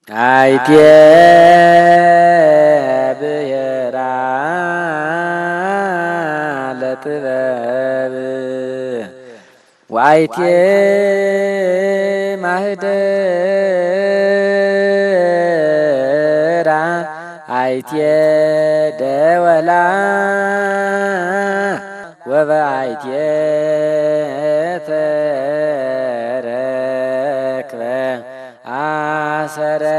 አይቴ ብሔራ ለጥበብ ወአይቴ ማህደራ አይቴ ደወላ ወበአይቴ ተረክበ አሰረ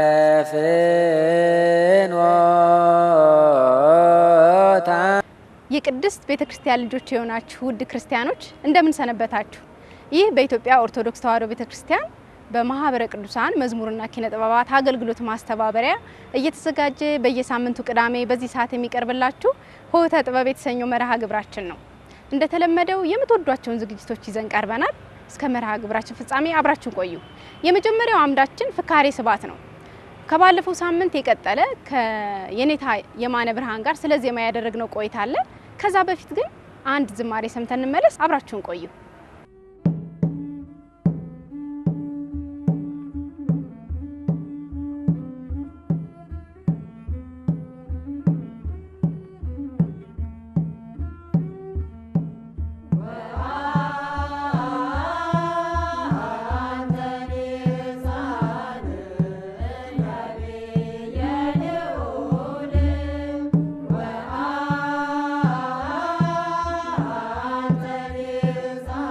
ፍኖታ የቅድስት ቤተ ክርስቲያን ልጆች የሆናችሁ ውድ ክርስቲያኖች እንደምን ሰነበታችሁ? ይህ በኢትዮጵያ ኦርቶዶክስ ተዋሕዶ ቤተ ክርስቲያን በማህበረ ቅዱሳን መዝሙርና ኪነ ጥበባት አገልግሎት ማስተባበሪያ እየተዘጋጀ በየሳምንቱ ቅዳሜ በዚህ ሰዓት የሚቀርብላችሁ ሆህተ ጥበብ የተሰኘው መርሃ ግብራችን ነው። እንደተለመደው የምትወዷቸውን ዝግጅቶች ይዘን ቀርበናል። እስከ መርሃ ግብራችን ፍጻሜ አብራችሁ ቆዩ። የመጀመሪያው አምዳችን ፍካሬ ስብሐት ነው። ከባለፈው ሳምንት የቀጠለ ከየኔታ የማነ ብርሃን ጋር ስለ ዜማ ያደረግነው ቆይታ አለ። ከዛ በፊት ግን አንድ ዝማሬ ሰምተን እንመለስ። አብራችሁን ቆዩ። አንተ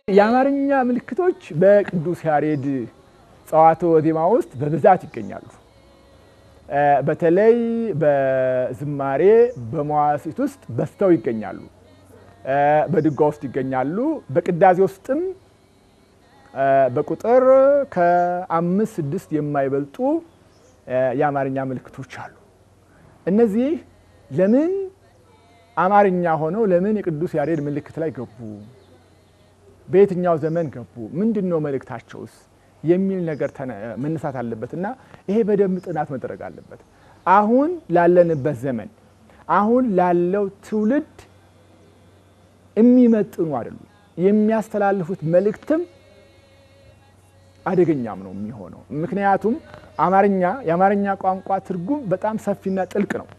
የአማርኛ ምልክቶች በቅዱስ ያሬድ ጸዋትወ ዜማ ውስጥ በብዛት ይገኛሉ። በተለይ በዝማሬ በመዋሥዕት ውስጥ በዝተው ይገኛሉ። በድጓ ውስጥ ይገኛሉ። በቅዳሴ ውስጥም በቁጥር ከአምስት ስድስት የማይበልጡ የአማርኛ ምልክቶች አሉ። እነዚህ ለምን አማርኛ ሆነው ለምን የቅዱስ ያሬድ ምልክት ላይ ገቡ? በየትኛው ዘመን ገቡ? ምንድን ነው መልእክታቸውስ? የሚል ነገር መነሳት አለበት እና ይሄ በደንብ ጥናት መደረግ አለበት። አሁን ላለንበት ዘመን አሁን ላለው ትውልድ የሚመጥኑ አይደሉም። የሚያስተላልፉት መልእክትም አደገኛም ነው የሚሆነው። ምክንያቱም አማርኛ የአማርኛ ቋንቋ ትርጉም በጣም ሰፊና ጥልቅ ነው።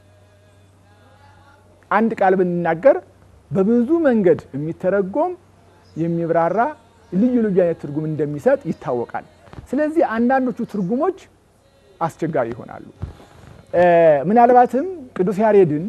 አንድ ቃል ብንናገር በብዙ መንገድ የሚተረጎም የሚብራራ ልዩ ልዩ አይነት ትርጉም እንደሚሰጥ ይታወቃል። ስለዚህ አንዳንዶቹ ትርጉሞች አስቸጋሪ ይሆናሉ። ምናልባትም ቅዱስ ያሬድን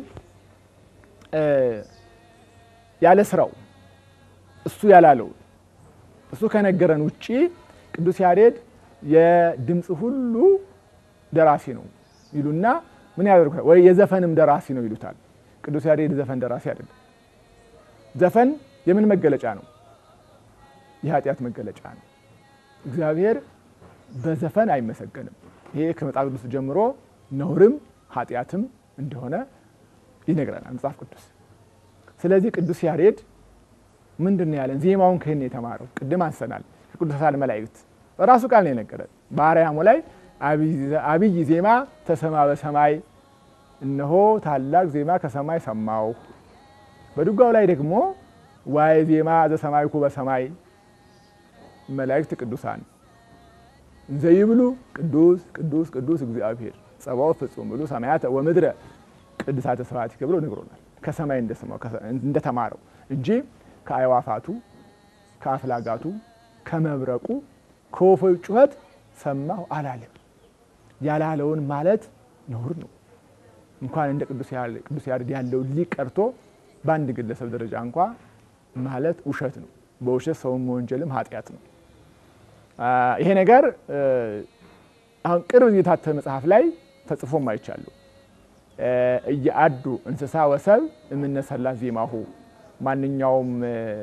ያለ ስራው እሱ ያላለው እሱ ከነገረን ውጪ ቅዱስ ያሬድ የድምፅ ሁሉ ደራሲ ነው ይሉና ምን ያደርጉታል? ወይ የዘፈንም ደራሲ ነው ይሉታል። ቅዱስ ያሬድ ዘፈን ደራሲ አይደለም። ዘፈን የምን መገለጫ ነው? የኃጢአት መገለጫ ነው። እግዚአብሔር በዘፈን አይመሰገንም። ይሄ ከመጽሐፍ ቅዱስ ጀምሮ ነውርም ኃጢአትም እንደሆነ ይነግረናል መጽሐፍ ቅዱስ። ስለዚህ ቅዱስ ያሬድ ምንድን ነው ያለን? ዜማውን ከህን የተማረው ቅድም አንሰናል። ከቅዱሳን መላእክት በራሱ ቃል ነው የነገረን። በአርያሙ ላይ አብይ ዜማ ተሰማ በሰማይ እነሆ ታላቅ ዜማ ከሰማይ ሰማው። በድጓው ላይ ደግሞ ዋይ ዜማ ዘሰማይኩ በሰማይ መላእክት ቅዱሳን እንዘይብሉ ቅዱስ ቅዱስ ቅዱስ እግዚአብሔር ጸባኦት ፍጹም ብሉ ሰማያተ ወምድረ ቅዱሳተ ስብሐቲከ ብሎ ነግሮናል። ከሰማይ እንደሰማው እንደተማረው እንጂ ከአዕዋፋቱ ከአፍላጋቱ ከመብረቁ ከወፎች ጩኸት ሰማሁ አላለም። ያላለውን ማለት ነውር ነው። እንኳን እንደ ቅዱስ ያሬድ ያለው ሊቅ ቀርቶ በአንድ ግለሰብ ደረጃ እንኳ ማለት ውሸት ነው። በውሸት ሰውን መወንጀልም ኃጢአት ነው። ይሄ ነገር አሁን ቅርብ የታተመ መጽሐፍ ላይ ተጽፎም አይቻለሁ። እየአዱ እንስሳ ወሰብ እምነሰላት ዜማሁ ማንኛውም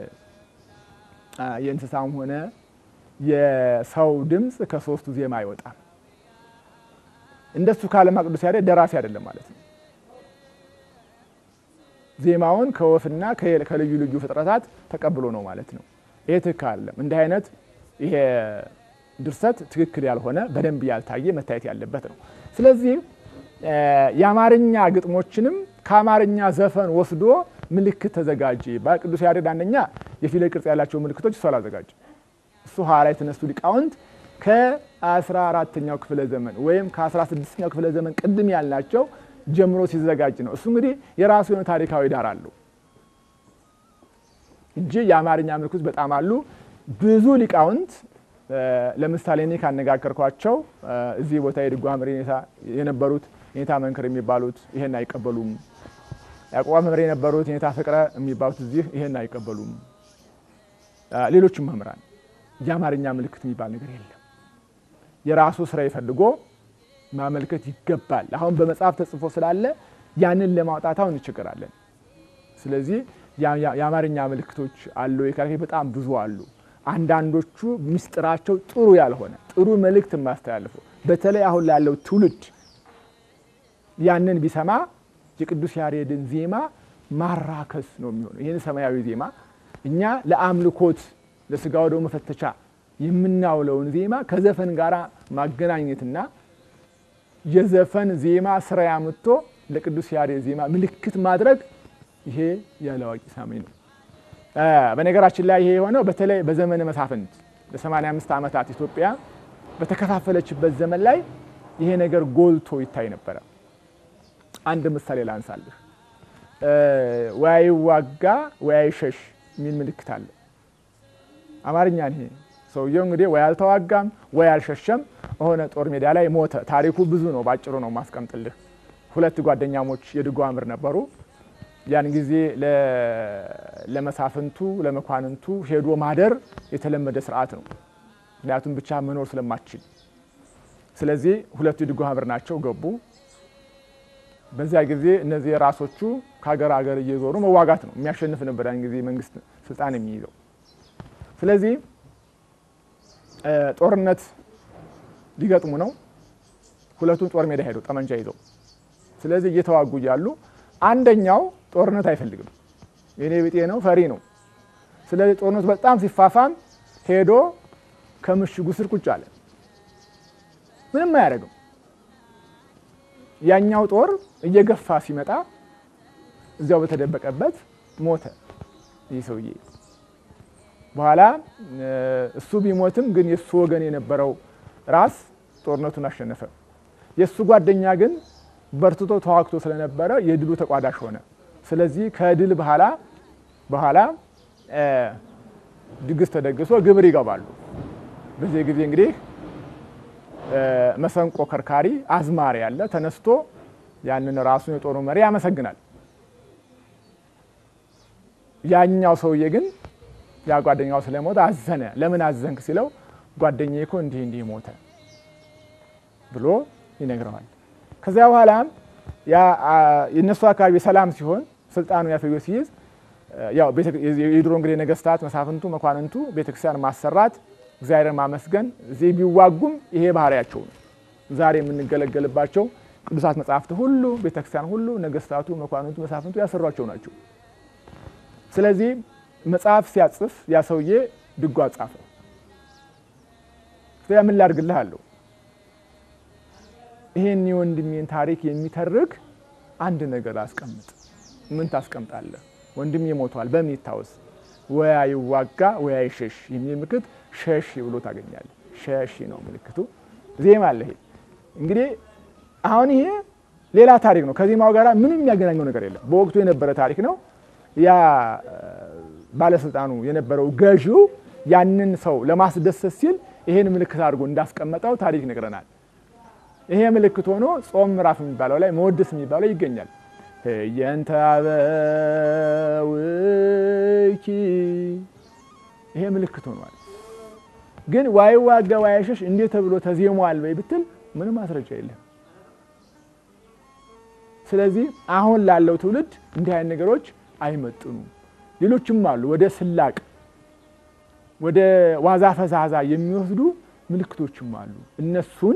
የእንስሳም ሆነ የሰው ድምፅ ከሶስቱ ዜማ አይወጣም። እንደሱ ካለማ ቅዱስ ያሬድ ደራሲ አይደለም ማለት ነው። ዜማውን ከወፍና ከልዩ ልዩ ፍጥረታት ተቀብሎ ነው ማለት ነው። ይሄ ትክክል አይደለም። እንዲህ አይነት ይሄ ድርሰት ትክክል ያልሆነ በደንብ ያልታየ መታየት ያለበት ነው። ስለዚህ የአማርኛ ግጥሞችንም ከአማርኛ ዘፈን ወስዶ ምልክት ተዘጋጀ። ቅዱስ ያሬድ አንደኛ የፊደል ቅርጽ ያላቸው ምልክቶች እሱ አላዘጋጀ። እሱ ኋላ የተነሱ ሊቃውንት ከ14ተኛው ክፍለ ዘመን ወይም ከ16ኛው ክፍለ ዘመን ቅድም ያልናቸው ጀምሮ ሲዘጋጅ ነው። እሱ እንግዲህ የራሱ የሆነ ታሪካዊ ዳር አለው እንጂ የአማርኛ ምልክቶች በጣም አሉ። ብዙ ሊቃውንት ለምሳሌ እኔ ካነጋገርኳቸው እዚህ ቦታ የድጓ መምህር የነበሩት ኔታ መንክር የሚባሉት ይሄን አይቀበሉም። ያዕቆባ መምህር የነበሩት ኔታ ፍቅረ የሚባሉት እዚህ ይሄን አይቀበሉም። ሌሎችም መምህራን የአማርኛ ምልክት የሚባል ነገር የለም። የራሱ ስራ ይፈልጎ ማመልከት ይገባል። አሁን በመጽሐፍ ተጽፎ ስላለ ያንን ለማውጣት አሁን እንቸገራለን። ስለዚህ የአማርኛ ምልክቶች አሉ ካልከኝ በጣም ብዙ አሉ። አንዳንዶቹ ምስጢራቸው ጥሩ ያልሆነ ጥሩ መልእክት የማስተላልፉ በተለይ አሁን ላለው ትውልድ ያንን ቢሰማ የቅዱስ ያሬድን ዜማ ማራከስ ነው የሚሆነው። ይህን ሰማያዊ ዜማ እኛ ለአምልኮት ለስጋው ደግሞ መፈተቻ የምናውለውን ዜማ ከዘፈን ጋር ማገናኘትና የዘፈን ዜማ ስራ ያምቶ ለቅዱስ ያሬድ ዜማ ምልክት ማድረግ ይሄ ያለ አዋቂ ሳሚ ነው። በነገራችን ላይ ይሄ የሆነው በተለይ በዘመነ መሳፍንት ለ85 ዓመታት ኢትዮጵያ በተከፋፈለችበት ዘመን ላይ ይሄ ነገር ጎልቶ ይታይ ነበረ። አንድ ምሳሌ ላንሳልህ። ወይ ዋጋ ወይ ሸሽ የሚል ምልክት አለ። አማርኛ ይሄ ሰውየው እንግዲህ ወይ አልተዋጋም ወይ አልሸሸም፣ በሆነ ጦር ሜዳ ላይ ሞተ። ታሪኩ ብዙ ነው፣ ባጭሩ ነው ማስቀምጥልህ። ሁለት ጓደኛሞች የድጓ መምህር ነበሩ። ያን ጊዜ ለመሳፍንቱ ለመኳንንቱ ሄዶ ማደር የተለመደ ስርዓት ነው። ምክንያቱም ብቻ መኖር ስለማትችል። ስለዚህ ሁለቱ የድጓ ማህበር ናቸው ገቡ። በዚያ ጊዜ እነዚህ ራሶቹ ከሀገር ሀገር እየዞሩ መዋጋት ነው። የሚያሸንፍ ነበር ያን ጊዜ መንግስት ስልጣን የሚይዘው። ስለዚህ ጦርነት ሊገጥሙ ነው። ሁለቱም ጦር ሜዳ ሄደው ጠመንጃ ይዘው፣ ስለዚህ እየተዋጉ እያሉ አንደኛው ጦርነት አይፈልግም፣ የኔ ቢጤ ነው፣ ፈሪ ነው። ስለዚህ ጦርነቱ በጣም ሲፋፋም ሄዶ ከምሽጉ ስር ቁጭ አለ። ምንም አያደርግም። ያኛው ጦር እየገፋ ሲመጣ እዚያው በተደበቀበት ሞተ ይህ ሰውዬ። በኋላ እሱ ቢሞትም ግን የእሱ ወገን የነበረው ራስ ጦርነቱን አሸነፈ። የእሱ ጓደኛ ግን በርትቶ ተዋግቶ ስለነበረ የድሉ ተቋዳሽ ሆነ። ስለዚህ ከድል በኋላ በኋላ ድግስ ተደግሶ ግብር ይገባሉ። በዚህ ጊዜ እንግዲህ መሰንቆ ከርካሪ አዝማሪ ያለ ተነስቶ ያንን ራሱን የጦሩ መሪ ያመሰግናል። ያኛው ሰውዬ ግን ያ ጓደኛው ስለሞተ አዘነ። ለምን አዘንክ ሲለው ጓደኛዬ እኮ እንዲህ እንዲህ ሞተ ብሎ ይነግረዋል። ከዚያ በኋላ የእነሱ አካባቢ ሰላም ሲሆን ስልጣኑ ያፈዮ ሲይዝ ያው የድሮ እንግዲህ ነገስታት፣ መሳፍንቱ፣ መኳንንቱ ቤተክርስቲያን ማሰራት እግዚአብሔርን ማመስገን እዚህ ቢዋጉም ይሄ ባህሪያቸው ነው። ዛሬ የምንገለገልባቸው ቅዱሳት መጽሐፍት ሁሉ ቤተክርስቲያን ሁሉ ነገስታቱ፣ መኳንንቱ፣ መሳፍንቱ ያሰሯቸው ናቸው። ስለዚህ መጽሐፍ ሲያጽፍ ያ ሰውዬ ድጓ ጻፈ። ስለዚህ ምን ላድርግልህ አለው። ይሄን የወንድሜን ታሪክ የሚተርክ አንድ ነገር አስቀምጥ። ምን ታስቀምጣለህ? ወንድሜ ሞቷል፣ በምን ይታወስ? ወያ ይዋጋ ወያ ይሸሽ የሚል ምልክት ሸሽ ብሎ ታገኛለህ። ሸሽ ነው ምልክቱ። ዜማ አለ። ይሄ እንግዲህ አሁን ይሄ ሌላ ታሪክ ነው። ከዜማው ጋር ምንም የሚያገናኘው ነገር የለም። በወቅቱ የነበረ ታሪክ ነው። ያ ባለስልጣኑ የነበረው ገዢው ያንን ሰው ለማስደሰት ሲል ይሄን ምልክት አድርጎ እንዳስቀመጠው ታሪክ ይነግረናል። ይሄ ምልክት ሆኖ ጾም ምዕራፍ የሚባለው ላይ መወድስ የሚባለው ይገኛል። የንተ አበውኪ ይሄ ምልክት ሆኗል። ግን ዋይ ዋጋ ዋያሸሽ እንዴት ተብሎ ተዜሟል ወይ ብትል ምንም ማስረጃ የለም። ስለዚህ አሁን ላለው ትውልድ እንዲህ አይነት ነገሮች አይመጥኑም። ሌሎችም አሉ ወደ ስላቅ ወደ ዋዛ ፈዛዛ የሚወስዱ ምልክቶችም አሉ። እነሱን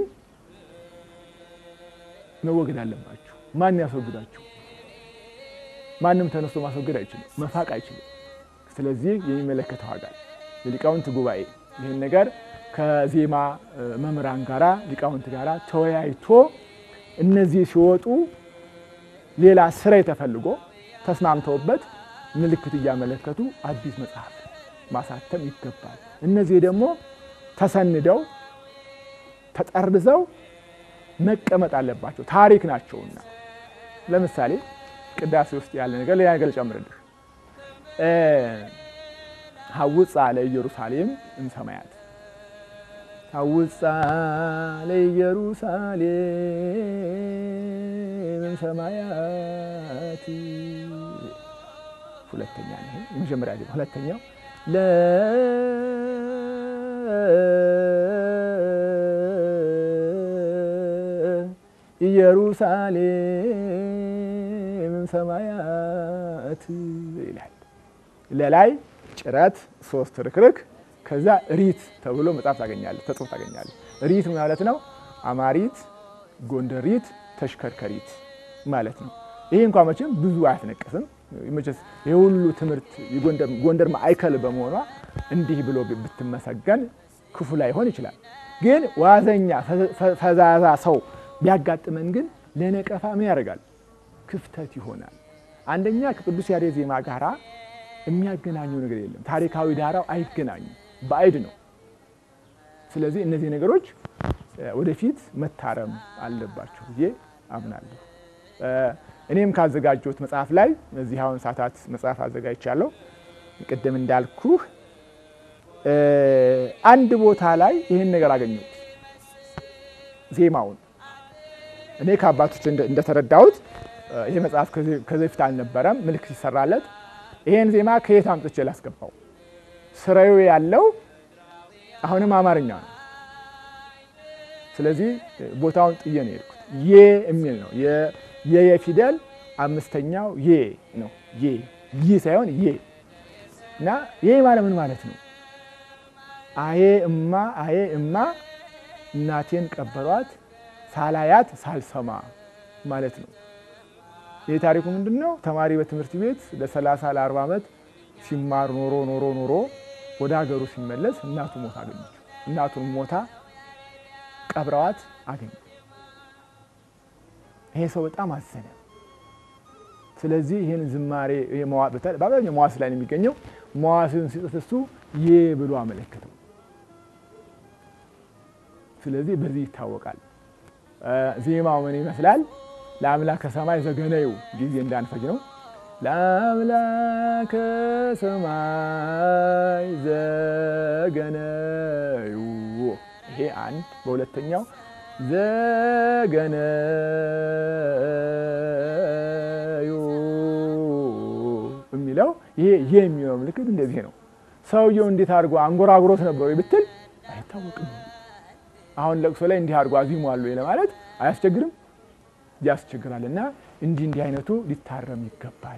መወገድ አለባቸው። ማን ያስወግዳቸው? ማንም ተነስቶ ማስወገድ አይችልም፣ መፋቅ አይችልም። ስለዚህ የሚመለከተው አካል የሊቃውንት ጉባኤ ይህን ነገር ከዜማ መምህራን ጋራ ሊቃውንት ጋራ ተወያይቶ እነዚህ ሲወጡ ሌላ ስራ ተፈልጎ ተስማምተውበት ምልክት እያመለከቱ አዲስ መጽሐፍ ማሳተም ይገባል። እነዚህ ደግሞ ተሰንደው ተጠርዘው መቀመጥ አለባቸው፣ ታሪክ ናቸውና። ለምሳሌ ቅዳሴ ውስጥ ያለ ነገር ሌላ ነገር ጨምርልህ። ሀውፃ ለኢየሩሳሌም እምሰማያት ሀውፃ ለኢየሩሳሌም እምሰማያት ሁለተኛ ነው። የመጀመሪያ ዜማ ሁለተኛው ለኢየሩሳሌም እምሰማያት ይላል። ለላይ ጭረት ሶስት ርክርክ ከዛ ሪት ተብሎ መጽሐፍ ታገኛለህ፣ ተጽፎ ታገኛለህ። ሪት ማለት ነው አማሪት፣ ጎንደሪት፣ ተሽከርከሪት ማለት ነው። ይሄ እንኳ መቼም ብዙ አያስነቅስም። መቼስ የሁሉ ትምህርት ጎንደር ማዕከል በመሆኗ እንዲህ ብሎ ብትመሰገን ክፉ ላይሆን ይችላል። ግን ዋዘኛ ፈዛዛ ሰው ቢያጋጥመን ግን ለነቀፋ ምን ያደርጋል? ክፍተት ይሆናል። አንደኛ ከቅዱስ ያሬድ ዜማ ጋራ የሚያገናኘው ነገር የለም። ታሪካዊ ዳራው አይገናኙም፣ ባዕድ ነው። ስለዚህ እነዚህ ነገሮች ወደፊት መታረም አለባቸው ብዬ አምናለሁ። እኔም ካዘጋጀሁት መጽሐፍ ላይ እዚህ አሁን ሰዓታት መጽሐፍ አዘጋጅቻለሁ። ቅድም እንዳልኩህ አንድ ቦታ ላይ ይህን ነገር አገኘሁት። ዜማውን እኔ ከአባቶች እንደተረዳሁት ይሄ መጽሐፍ ከዚህ በፊት አልነበረም፣ ምልክት ይሰራለት። ይሄን ዜማ ከየት አምጥቼ ላስገባው? ስራዩ ያለው አሁንም አማርኛ ነው። ስለዚህ ቦታውን ጥዬ ነው የሄድኩት። ዬ የሚል ነው የየ ፊደል አምስተኛው ዬ ነው። ዬ ይ ሳይሆን ዬ እና ዬ ማለት ምን ማለት ነው? አዬ እማ አዬ እማ እናቴን ቀበሯት ሳላያት ሳልሰማ ማለት ነው። ይህ ታሪኩ ምንድን ነው? ተማሪ በትምህርት ቤት ለ30 ለ40 ዓመት ሲማር ኖሮ ኖሮ ኖሮ ወደ ሀገሩ ሲመለስ እናቱ ሞታ አገኘችው። እናቱን ሞታ ቀብረዋት አገኘ። ይሄ ሰው በጣም አዘነ። ስለዚህ ይህን ዝማሬ በአብዛኛው መዋስ ላይ ነው የሚገኘው። መዋስን ሲጽፍ እሱ ዬ ብሎ አመለከተው። ስለዚህ በዚህ ይታወቃል። ዜማው ምን ይመስላል? ለአምላከ ሰማይ ዘገነዩ ጊዜ እንዳንፈጅ ነው። ለአምላከ ሰማይ ዘገነዩ ይሄ አንድ። በሁለተኛው ዘገነዩ የሚለው ይሄ ይሄ የሚለው ምልክት እንደዚህ ነው። ሰውየው እንዴት አድርጎ አንጎራጉሮት ነበሩ ብትል አይታወቅም። አሁን ለቅሶ ላይ እንዲህ አድርጎ አዚሙ አሉ ለማለት አያስቸግርም? ያስቸግራል። እና እንዲህ እንዲህ አይነቱ ሊታረም ይገባል።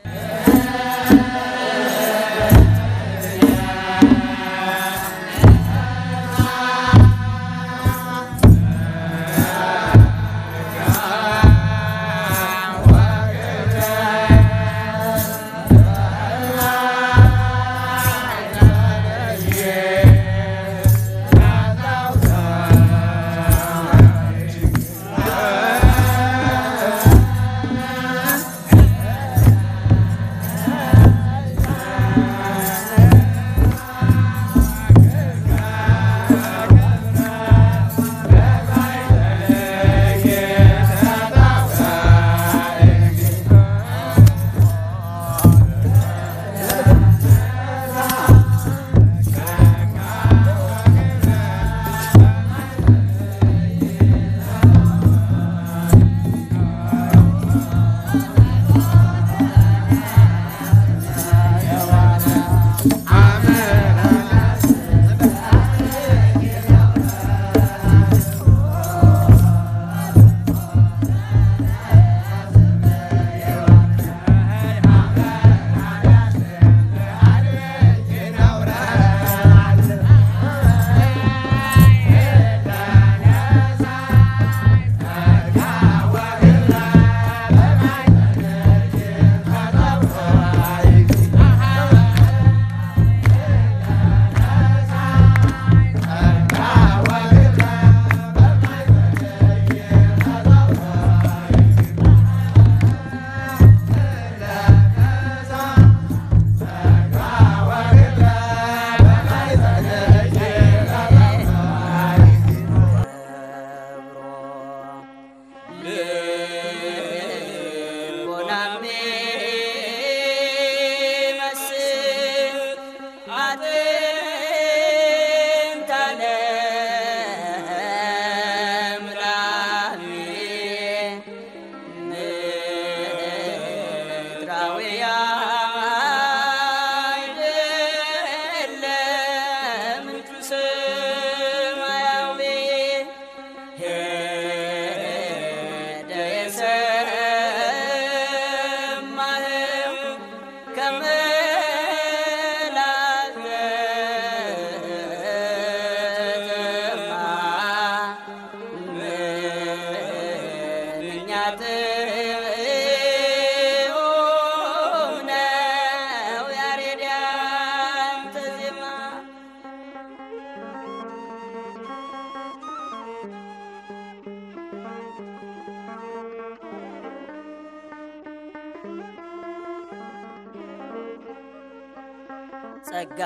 ጸጋ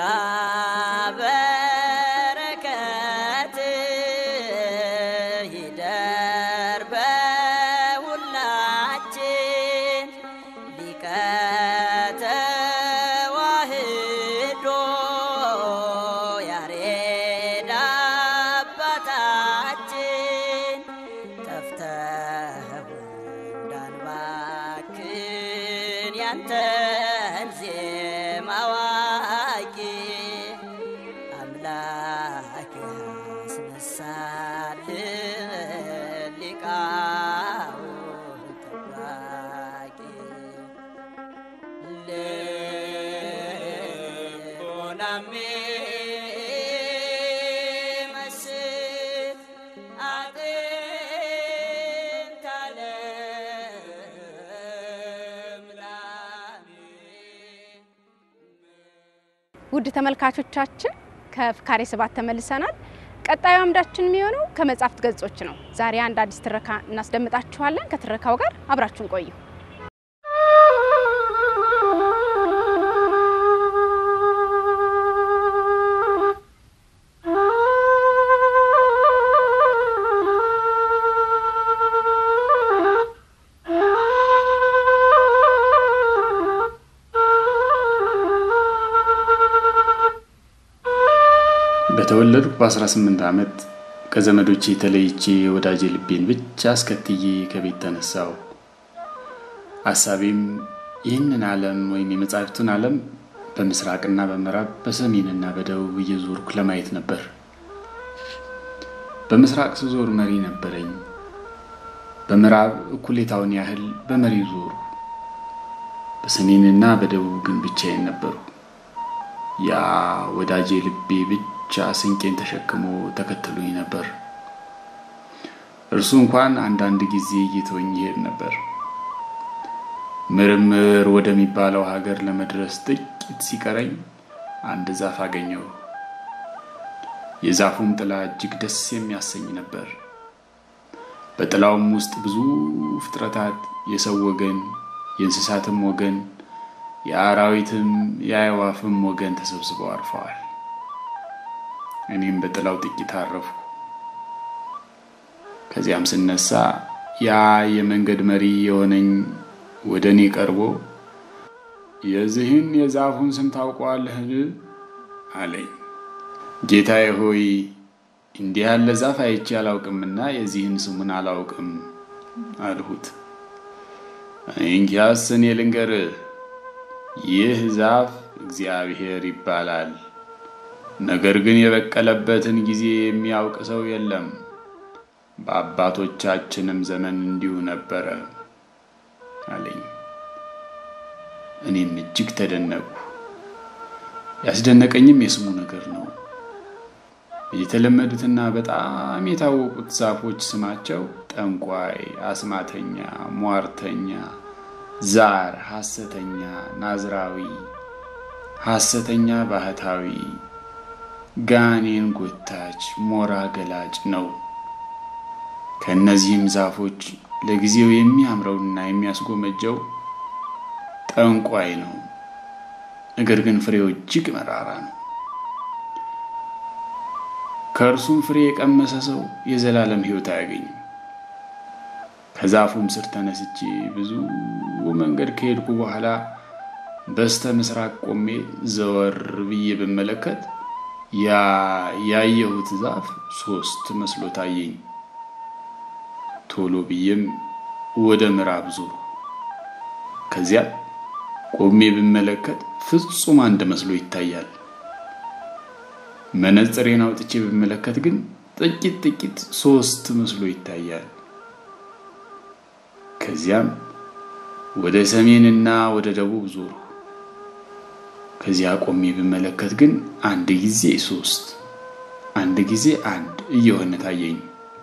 በረከት ይደር በሁላችን ሊቀ ተዋሕዶ ያሬድ አባታችን ጠፍተህ እንዳንባ ወናሚመስል አጥንተ ልምላሜ ውድ ተመልካቾቻችን ከፍካሬ ሰባት ተመልሰናል። ቀጣዩ አምዳችን የሚሆነው ከመጻሕፍት ገጾች ነው። ዛሬ አንድ አዲስ ትረካ እናስደምጣችኋለን። ከትረካው ጋር አብራችሁን ቆዩ። በተወለድኩ በ18 ዓመት ከዘመዶቼ ተለይቼ ወዳጄ ልቤን ብቻ አስከትዬ ከቤት ተነሳው። አሳቤም ይህንን ዓለም ወይም የመጻሕፍቱን ዓለም በምስራቅና በምዕራብ በሰሜንና በደቡብ እየዞርኩ ለማየት ነበር። በምስራቅ ስዞር መሪ ነበረኝ። በምዕራብ እኩሌታውን ያህል በመሪ ዞሩ። በሰሜንና በደቡብ ግን ብቻዬን ነበሩ። ያ ወዳጄ ልቤ ብቻ ስንቄን ተሸክሞ ተከትሎኝ ነበር። እርሱ እንኳን አንዳንድ ጊዜ እየተወኝ ይሄድ ነበር። ምርምር ወደሚባለው ሀገር ለመድረስ ጥቂት ሲቀረኝ አንድ ዛፍ አገኘው። የዛፉም ጥላ እጅግ ደስ የሚያሰኝ ነበር። በጥላውም ውስጥ ብዙ ፍጥረታት የሰው ወገን፣ የእንስሳትም ወገን የአራዊትም የአዕዋፍም ወገን ተሰብስበው አርፈዋል። እኔም በጥላው ጥቂት አረፍኩ። ከዚያም ስነሳ ያ የመንገድ መሪ የሆነኝ ወደ እኔ ቀርቦ የዚህን የዛፉን ስም ታውቀዋለህን? አለኝ። ጌታዬ ሆይ እንዲህ ያለ ዛፍ አይቼ አላውቅምና የዚህን ስሙን አላውቅም አልሁት። እንኪያስ እኔ ልንገርህ ይህ ዛፍ እግዚአብሔር ይባላል። ነገር ግን የበቀለበትን ጊዜ የሚያውቅ ሰው የለም። በአባቶቻችንም ዘመን እንዲሁ ነበረ አለኝ። እኔም እጅግ ተደነቁ። ያስደነቀኝም የስሙ ነገር ነው። የተለመዱትና በጣም የታወቁት ዛፎች ስማቸው ጠንቋይ፣ አስማተኛ፣ ሟርተኛ ዛር፣ ሐሰተኛ ናዝራዊ፣ ሐሰተኛ ባህታዊ፣ ጋኔን ጎታች፣ ሞራ ገላጭ ነው። ከእነዚህም ዛፎች ለጊዜው የሚያምረውና የሚያስጎመጀው ጠንቋይ ነው። ነገር ግን ፍሬው እጅግ መራራ ነው። ከእርሱም ፍሬ የቀመሰ ሰው የዘላለም ሕይወት አያገኝም። ከዛፉም ስር ተነስቼ ብዙ መንገድ ከሄድኩ በኋላ በስተ ምስራቅ ቆሜ ዘወር ብዬ ብመለከት ያ ያየሁት ዛፍ ሶስት መስሎ ታየኝ። ቶሎ ብዬም ወደ ምዕራብ ዞሩ። ከዚያ ቆሜ ብመለከት ፍጹም አንድ መስሎ ይታያል። መነጽሬን አውጥቼ ብመለከት ግን ጥቂት ጥቂት ሶስት መስሎ ይታያል። ከዚያም ወደ ሰሜንና ወደ ደቡብ ዞሩ። ከዚያ ቆሜ ብመለከት ግን አንድ ጊዜ ሶስት አንድ ጊዜ አንድ እየሆነ ታየኝ።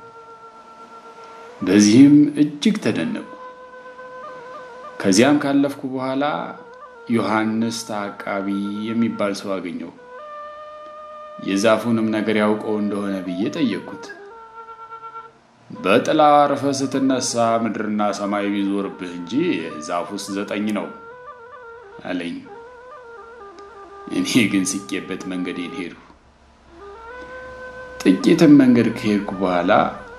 በዚህም እጅግ ተደነቁ። ከዚያም ካለፍኩ በኋላ ዮሐንስ ተዓቃቢ የሚባል ሰው አገኘው። የዛፉንም ነገር ያውቀው እንደሆነ ብዬ ጠየቅኩት። በጥላ አርፈ ስትነሳ ምድርና ሰማይ ቢዞርብህ እንጂ ዛፉስ ዘጠኝ ነው አለኝ። እኔ ግን ስቄበት መንገዴን ሄዱ። ጥቂትም መንገድ ከሄድኩ በኋላ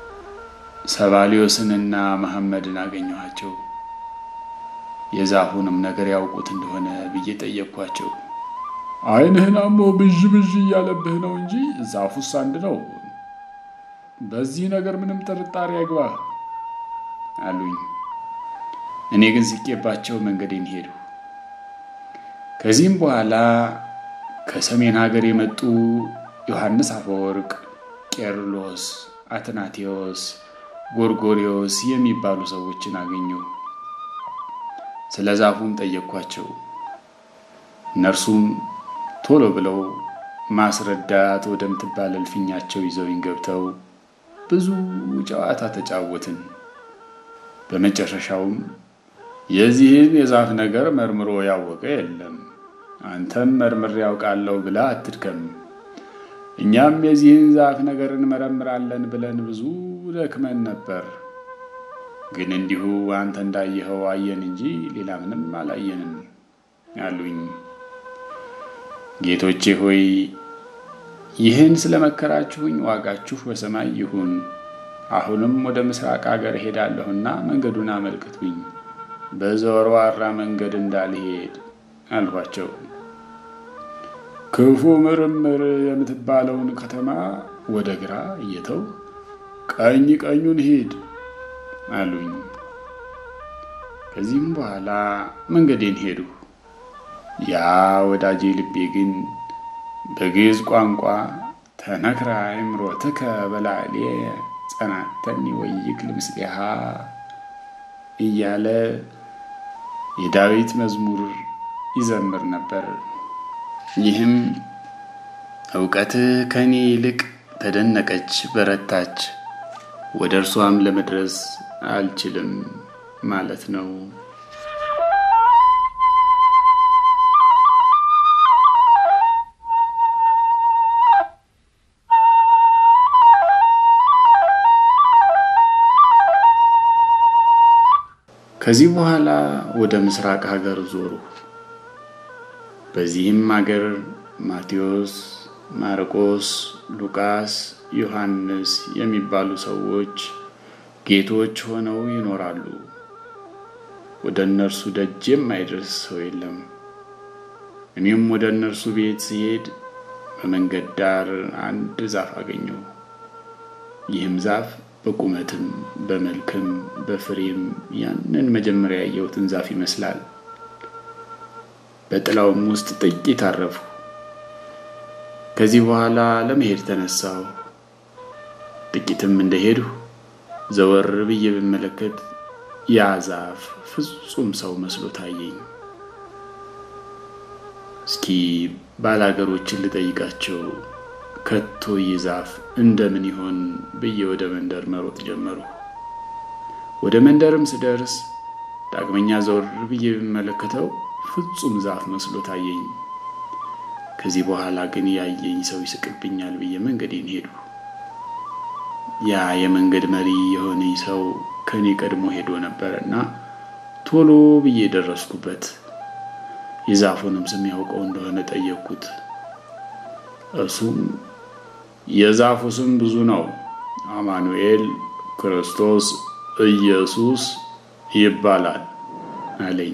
ሰባሊዮስንና መሐመድን አገኘኋቸው። የዛፉንም ነገር ያውቁት እንደሆነ ብዬ ጠየቅኳቸው። ዓይንህን አሞ ብዥ ብዥ እያለብህ ነው እንጂ ዛፉስ አንድ ነው። በዚህ ነገር ምንም ጥርጣሬ አይግባ አሉኝ። እኔ ግን ስቄባቸው መንገዴን ሄዱ። ከዚህም በኋላ ከሰሜን ሀገር የመጡ ዮሐንስ አፈወርቅ፣ ቄርሎስ፣ አትናቴዎስ፣ ጎርጎሪዎስ የሚባሉ ሰዎችን አገኘሁ። ስለ ዛፉም ጠየቅኳቸው። እነርሱም ቶሎ ብለው ማስረዳት ወደምትባል እልፍኛቸው ይዘውኝ ገብተው ብዙ ጨዋታ ተጫወትን። በመጨረሻውም የዚህን የዛፍ ነገር መርምሮ ያወቀ የለም፣ አንተም መርምሬ ያውቃለሁ ብላ አትድከም። እኛም የዚህን ዛፍ ነገር እንመረምራለን ብለን ብዙ ደክመን ነበር። ግን እንዲሁ አንተ እንዳየኸው አየን እንጂ ሌላ ምንም አላየንም አሉኝ። ጌቶቼ ሆይ ይህን ስለመከራችሁኝ ዋጋችሁ በሰማይ ይሁን። አሁንም ወደ ምስራቅ አገር እሄዳለሁና መንገዱን አመልክቱኝ፣ በዘወርዋራ መንገድ እንዳልሄድ አልኋቸው። ክፉ ምርምር የምትባለውን ከተማ ወደ ግራ እየተው ቀኝ ቀኙን ሂድ አሉኝ። ከዚህም በኋላ መንገዴን ሄዱ። ያ ወዳጄ ልቤ ግን በግዕዝ ቋንቋ ተነክራ እምሮትከ በላዕሌ ጸናተኒ ወይክል ምስሌሃ እያለ የዳዊት መዝሙር ይዘምር ነበር። ይህም እውቀትህ ከእኔ ይልቅ ተደነቀች፣ በረታች፣ ወደ እርሷም ለመድረስ አልችልም ማለት ነው። ከዚህ በኋላ ወደ ምስራቅ ሀገር ዞሩ። በዚህም ሀገር ማቴዎስ፣ ማርቆስ፣ ሉቃስ፣ ዮሐንስ የሚባሉ ሰዎች ጌቶች ሆነው ይኖራሉ። ወደ እነርሱ ደጅ የማይደርስ ሰው የለም። እኔም ወደ እነርሱ ቤት ስሄድ በመንገድ ዳር አንድ ዛፍ አገኘሁ። ይህም ዛፍ በቁመትም በመልክም በፍሬም ያንን መጀመሪያ ያየሁትን ዛፍ ይመስላል። በጥላውም ውስጥ ጥቂት አረፉ። ከዚህ በኋላ ለመሄድ ተነሳሁ። ጥቂትም እንደሄድሁ ዘወር ብዬ ብመለከት ያ ዛፍ ፍጹም ሰው መስሎ ታየኝ። እስኪ ባላገሮችን ልጠይቃቸው ከቶ ይህ ዛፍ እንደምን ይሆን ብዬ ወደ መንደር መሮጥ ጀመሩ። ወደ መንደርም ስደርስ ዳግመኛ ዘወር ብዬ ብመለከተው ፍጹም ዛፍ መስሎ ታየኝ። ከዚህ በኋላ ግን ያየኝ ሰው ይስቅብኛል ብዬ መንገዴን ሄዱ። ያ የመንገድ መሪ የሆነኝ ሰው ከእኔ ቀድሞ ሄዶ ነበረና ቶሎ ብዬ ደረስኩበት። የዛፉንም ስም ያውቀው እንደሆነ ጠየቅኩት። እርሱም የዛፉ ስም ብዙ ነው፣ አማኑኤል ክርስቶስ ኢየሱስ ይባላል አለኝ።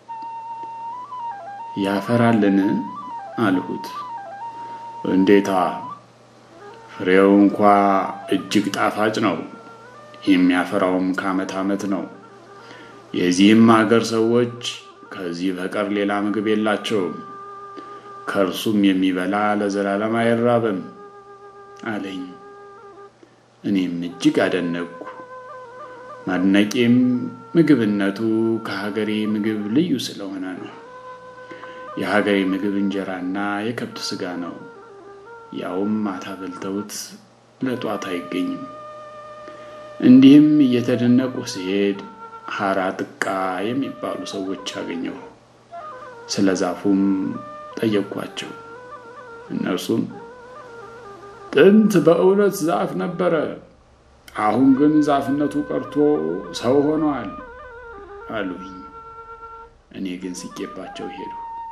ያፈራልን አልሁት። እንዴታ ፍሬው እንኳ እጅግ ጣፋጭ ነው፣ የሚያፈራውም ከዓመት ዓመት ነው። የዚህም ሀገር ሰዎች ከዚህ በቀር ሌላ ምግብ የላቸውም፣ ከእርሱም የሚበላ ለዘላለም አይራብም አለኝ። እኔም እጅግ አደነቅኩ። ማድነቄም ምግብነቱ ከሀገሬ ምግብ ልዩ ስለሆነ ነው። የሀገሬ ምግብ እንጀራና የከብት ስጋ ነው። ያውም ማታ በልተውት ለጧት አይገኝም። እንዲህም እየተደነቁ ሲሄድ ሀራ ጥቃ የሚባሉ ሰዎች አገኘሁ። ስለ ዛፉም ጠየቅኳቸው። እነርሱም ጥንት በእውነት ዛፍ ነበረ፣ አሁን ግን ዛፍነቱ ቀርቶ ሰው ሆኗል አሉኝ። እኔ ግን ስቄባቸው ሄዱ።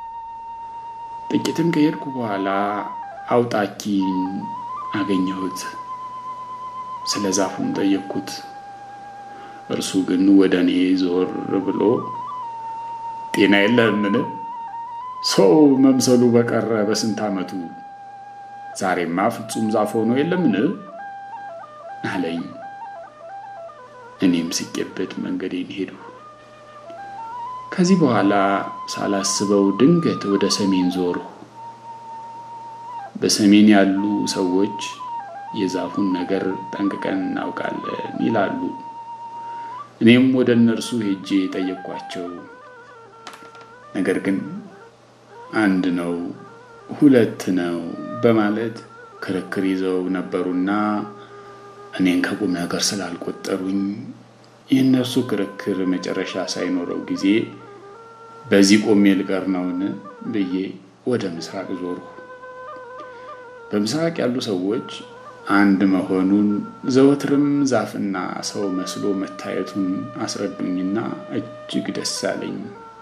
ጥቂትም ከሄድኩ በኋላ አውጣኪን አገኘሁት። ስለ ዛፉም ጠየቅኩት። እርሱ ግን ወደ እኔ ዞር ብሎ ጤና የለህምን? ሰው መምሰሉ በቀረ በስንት ዓመቱ ዛሬማ ፍጹም ዛፍ ሆኖ የለምን? አለኝ። እኔም ስቄበት መንገዴን ሄዱ። ከዚህ በኋላ ሳላስበው ድንገት ወደ ሰሜን ዞርሁ። በሰሜን ያሉ ሰዎች የዛፉን ነገር ጠንቅቀን እናውቃለን ይላሉ። እኔም ወደ እነርሱ ሄጄ ጠየቅኳቸው። ነገር ግን አንድ ነው ሁለት ነው በማለት ክርክር ይዘው ነበሩና እኔን ከቁም ነገር ስላልቆጠሩኝ የእነርሱ ክርክር መጨረሻ ሳይኖረው ጊዜ በዚህ ቆሜ ልቀር ነውን ብዬ ወደ ምስራቅ ዞርሁ። በምስራቅ ያሉ ሰዎች አንድ መሆኑን ዘወትርም ዛፍና ሰው መስሎ መታየቱን አስረዱኝና እጅግ ደስ አለኝ።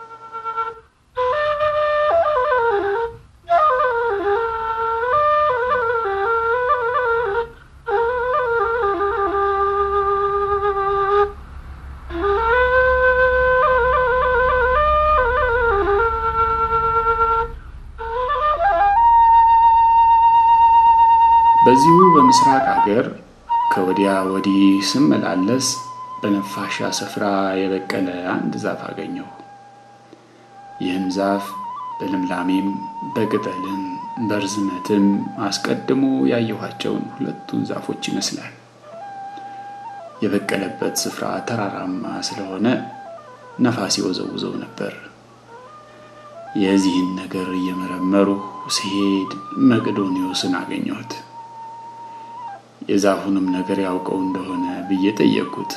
በዚሁ በምስራቅ አገር ከወዲያ ወዲህ ስመላለስ በነፋሻ ስፍራ የበቀለ አንድ ዛፍ አገኘሁ። ይህም ዛፍ በልምላሜም በቅጠልም በርዝመትም አስቀድሞ ያየኋቸውን ሁለቱን ዛፎች ይመስላል። የበቀለበት ስፍራ ተራራማ ስለሆነ ነፋስ ይወዘውዘው ነበር። የዚህን ነገር እየመረመሩ ሲሄድ መቅዶኒዎስን አገኘሁት። የዛፉንም ነገር ያውቀው እንደሆነ ብዬ ጠየቅኩት።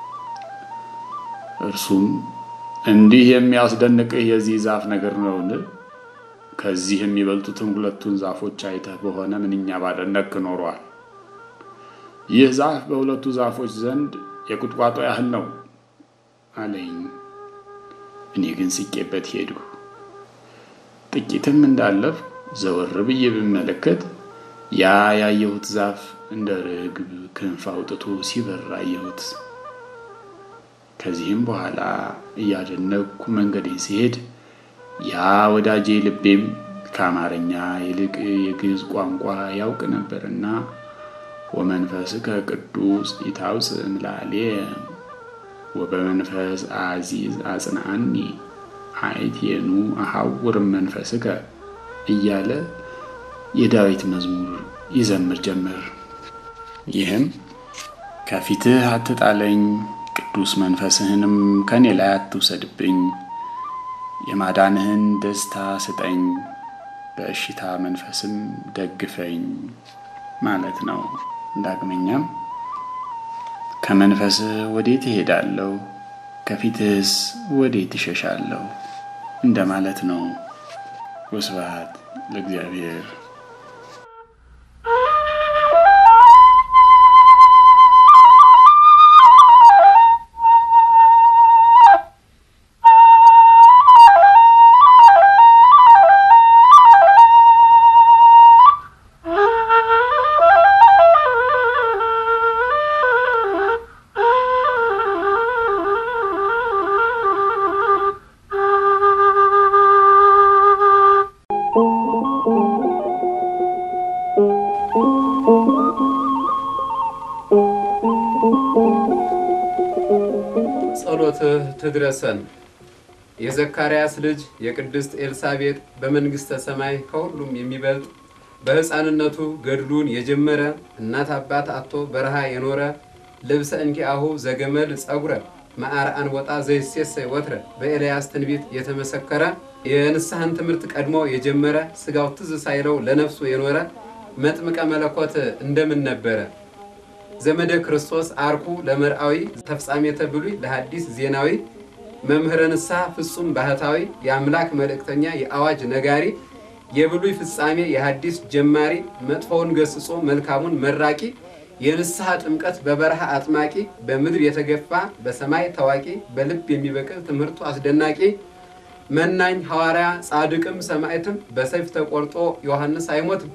እርሱም እንዲህ የሚያስደንቅህ የዚህ ዛፍ ነገር ነውን? ከዚህ የሚበልጡትን ሁለቱን ዛፎች አይተህ በሆነ ምንኛ ባደነቅ ኖሯል። ይህ ዛፍ በሁለቱ ዛፎች ዘንድ የቁጥቋጦ ያህል ነው አለኝ። እኔ ግን ስቄበት ሄዱ። ጥቂትም እንዳለፍ ዘወር ብዬ ብመለከት ያ ያየሁት ዛፍ እንደ ርግብ ክንፍ አውጥቶ ሲበር አየሁት። ከዚህም በኋላ እያደነቅኩ መንገዴን ሲሄድ ያ ወዳጄ ልቤም ከአማርኛ ይልቅ የግዕዝ ቋንቋ ያውቅ ነበርና ወመንፈስከ ቅዱስ ኢታውፅእ እምላሌ ወበመንፈስ አዚዝ አጽንዓኒ አይቴኑ አሐውር መንፈስከ እያለ የዳዊት መዝሙር ይዘምር ጀመር። ይህም ከፊትህ አትጣለኝ፣ ቅዱስ መንፈስህንም ከኔ ላይ አትውሰድብኝ፣ የማዳንህን ደስታ ስጠኝ፣ በእሽታ መንፈስም ደግፈኝ ማለት ነው። ዳግመኛም ከመንፈስህ ወዴት እሄዳለሁ? ከፊትህስ ወዴት እሸሻለሁ? እንደማለት ነው። ወስብሐት ለእግዚአብሔር። ጸሎትህ ትድረሰን። የዘካርያስ ልጅ የቅድስት ኤልሳቤጥ በመንግሥተ ሰማይ ከሁሉም የሚበልጥ በሕፃንነቱ ገድሉን የጀመረ እናት አባት አቶ በረሃ የኖረ ልብሰ እንኪአሁ ዘገመል ጸጉረ መዓር አንወጣ ዘይሴሰይ ወትረ በኤልያስ ትንቢት የተመሰከረ የንስሐን ትምህርት ቀድሞ የጀመረ ስጋው ትዝ ሳይለው ለነፍሱ የኖረ መጥምቀ መለኮት እንደምን ነበረ? ዘመደ ክርስቶስ አርኩ ለመርአዊ ተፍጻሜተ ብሉይ ለሐዲስ ዜናዊ መምህረ ንስሐ ፍጹም ባህታዊ የአምላክ መልእክተኛ የአዋጅ ነጋሪ የብሉይ ፍጻሜ የሐዲስ ጀማሪ መጥፎውን ገስጾ መልካሙን መራቂ የንስሐ ጥምቀት በበረሃ አጥማቂ በምድር የተገፋ በሰማይ ታዋቂ በልብ የሚበቅል ትምህርቱ አስደናቂ መናኝ ሐዋርያ ጻድቅም ሰማዕትም በሰይፍ ተቆርጦ ዮሐንስ አይሞትም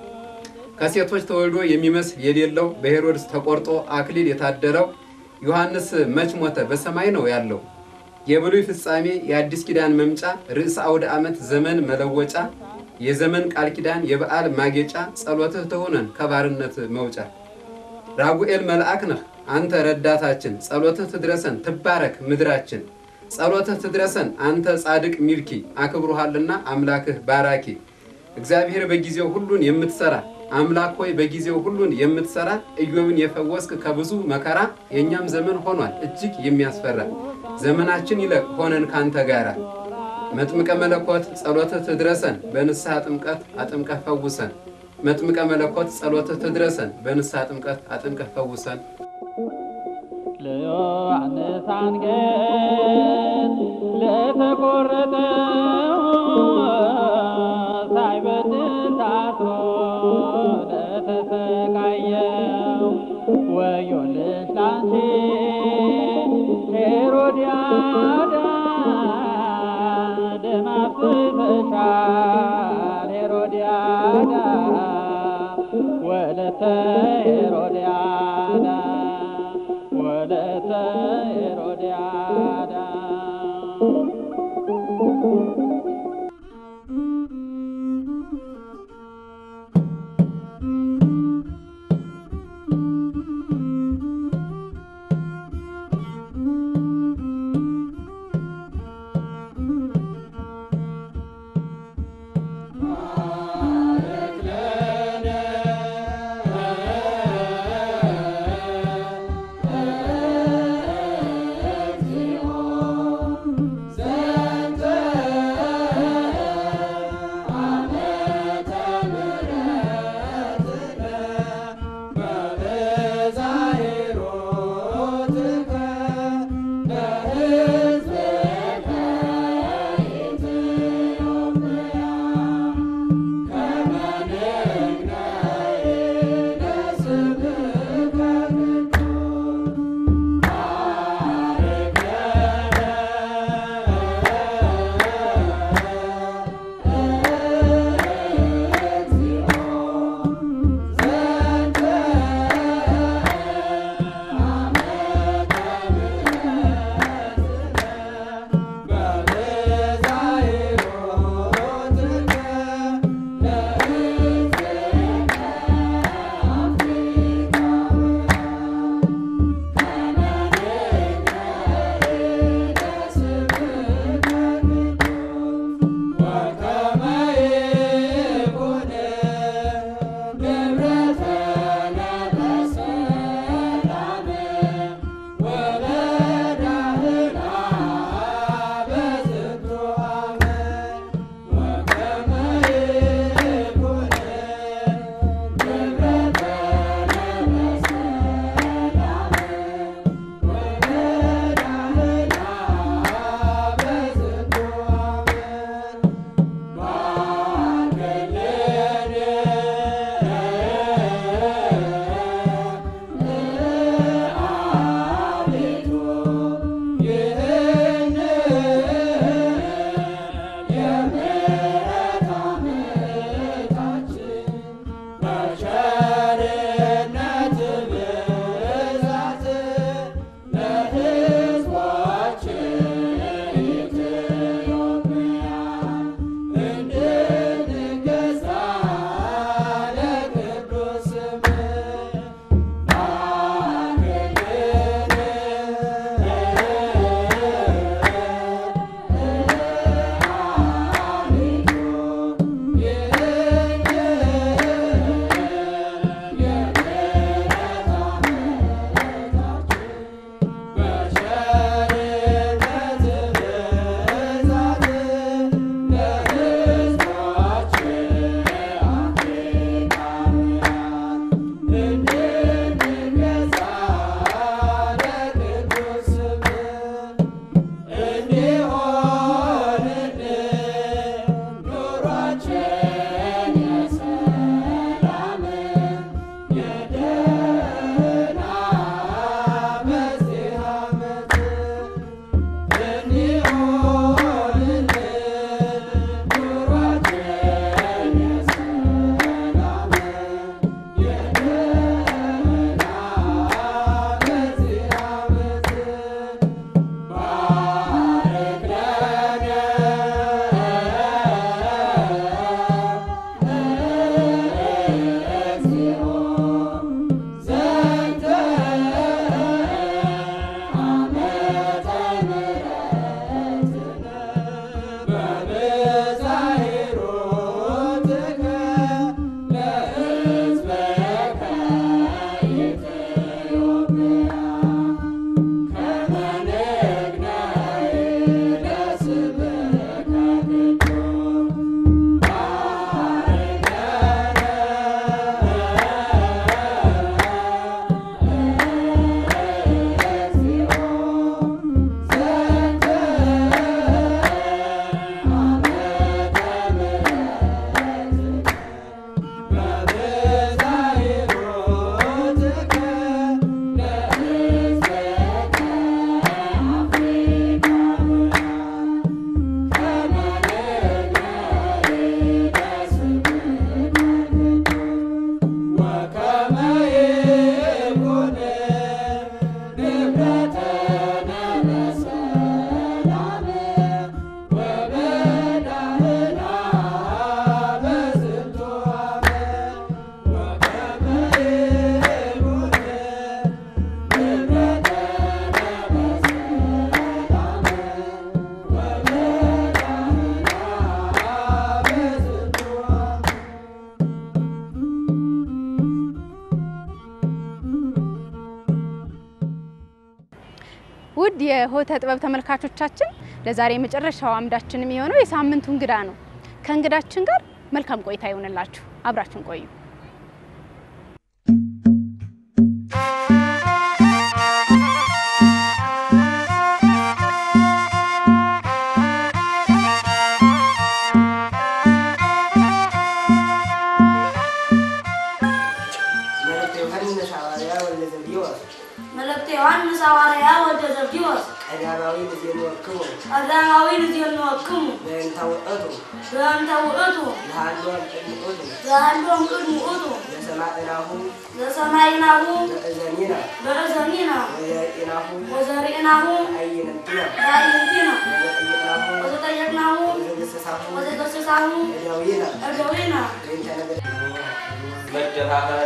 ከሴቶች ተወልዶ የሚመስል የሌለው በሄሮድስ ተቆርጦ አክሊል የታደለው ዮሐንስ መች ሞተ? በሰማይ ነው ያለው። የብሉይ ፍጻሜ የአዲስ ኪዳን መምጫ ርዕሰ አውደ ዓመት ዘመን መለወጫ የዘመን ቃል ኪዳን የበዓል ማጌጫ ጸሎትህ ትሁነን ከባርነት መውጫ ራጉኤል መልአክ ነህ አንተ ረዳታችን ጸሎትህ ትድረሰን ትባረክ ምድራችን ጸሎትህ ትድረሰን አንተ ጻድቅ ሚልኪ አክብሩሃልና አምላክህ ባራኪ እግዚአብሔር በጊዜው ሁሉን የምትሰራ አምላክ ሆይ በጊዜው ሁሉን የምትሰራ ኢዮብን የፈወስክ ከብዙ መከራ የእኛም ዘመን ሆኗል እጅግ የሚያስፈራ ዘመናችን ይለቅ ሆነን ካንተ ጋራ መጥምቀ መለኮት ጸሎትህ ትድረሰን በንስሐ ጥምቀት አጥምቀህ ፈውሰን። መጥምቀ መለኮት ጸሎትህ ትድረሰን በንስሐ ጥምቀት አጥምቀህ ፈውሰን። ለዮሐንስ አንገት ለተቆረጠው ሳይበድል ታስሮ ለተሰቃየው ወዮልሽ ላንቺ ሄሮድያዳ ደም አፍስሰሻል ሄሮድያዳ ወለተ ሄሮድያዳ ወለተ ሄሮድያዳ ለነ ውድ የሆተ ጥበብ ተመልካቾቻችን ለዛሬ የመጨረሻው አምዳችን የሚሆነው የሳምንቱ እንግዳ ነው። ከእንግዳችን ጋር መልካም ቆይታ ይሆንላችሁ። አብራችሁን ቆዩ። መልእክተ ዮሐንስ ሐዋርያ ወልደ ዘብዴዎስ መልእክተ ዮሐንስ ሐዋርያ ወልደ ዘብዴዎስ ቀዳማዊ ልዜንወክሙ ቀዳማዊ ልዜንወክሙ በእንተ ውእቱ በእንተ ውእቱ ለሃሎም ቅድመ ውእቱ ዘሃሎም ቅድመ ውእቱ ለሰማዕናሁ ዘሰማይናሁ በእዘኒነ በእዘኒነ ወዘርኢናሁ ወዘርኢናሁ በአይንቲነ በአዕይንቲነ ወዘጠይቅናሁ ወዘጠየቅናሁ ወዘገሰሳሁ ወዘገሰሳሁ እደዊነ እደዊነ በእንተ ነገ መደፋፈር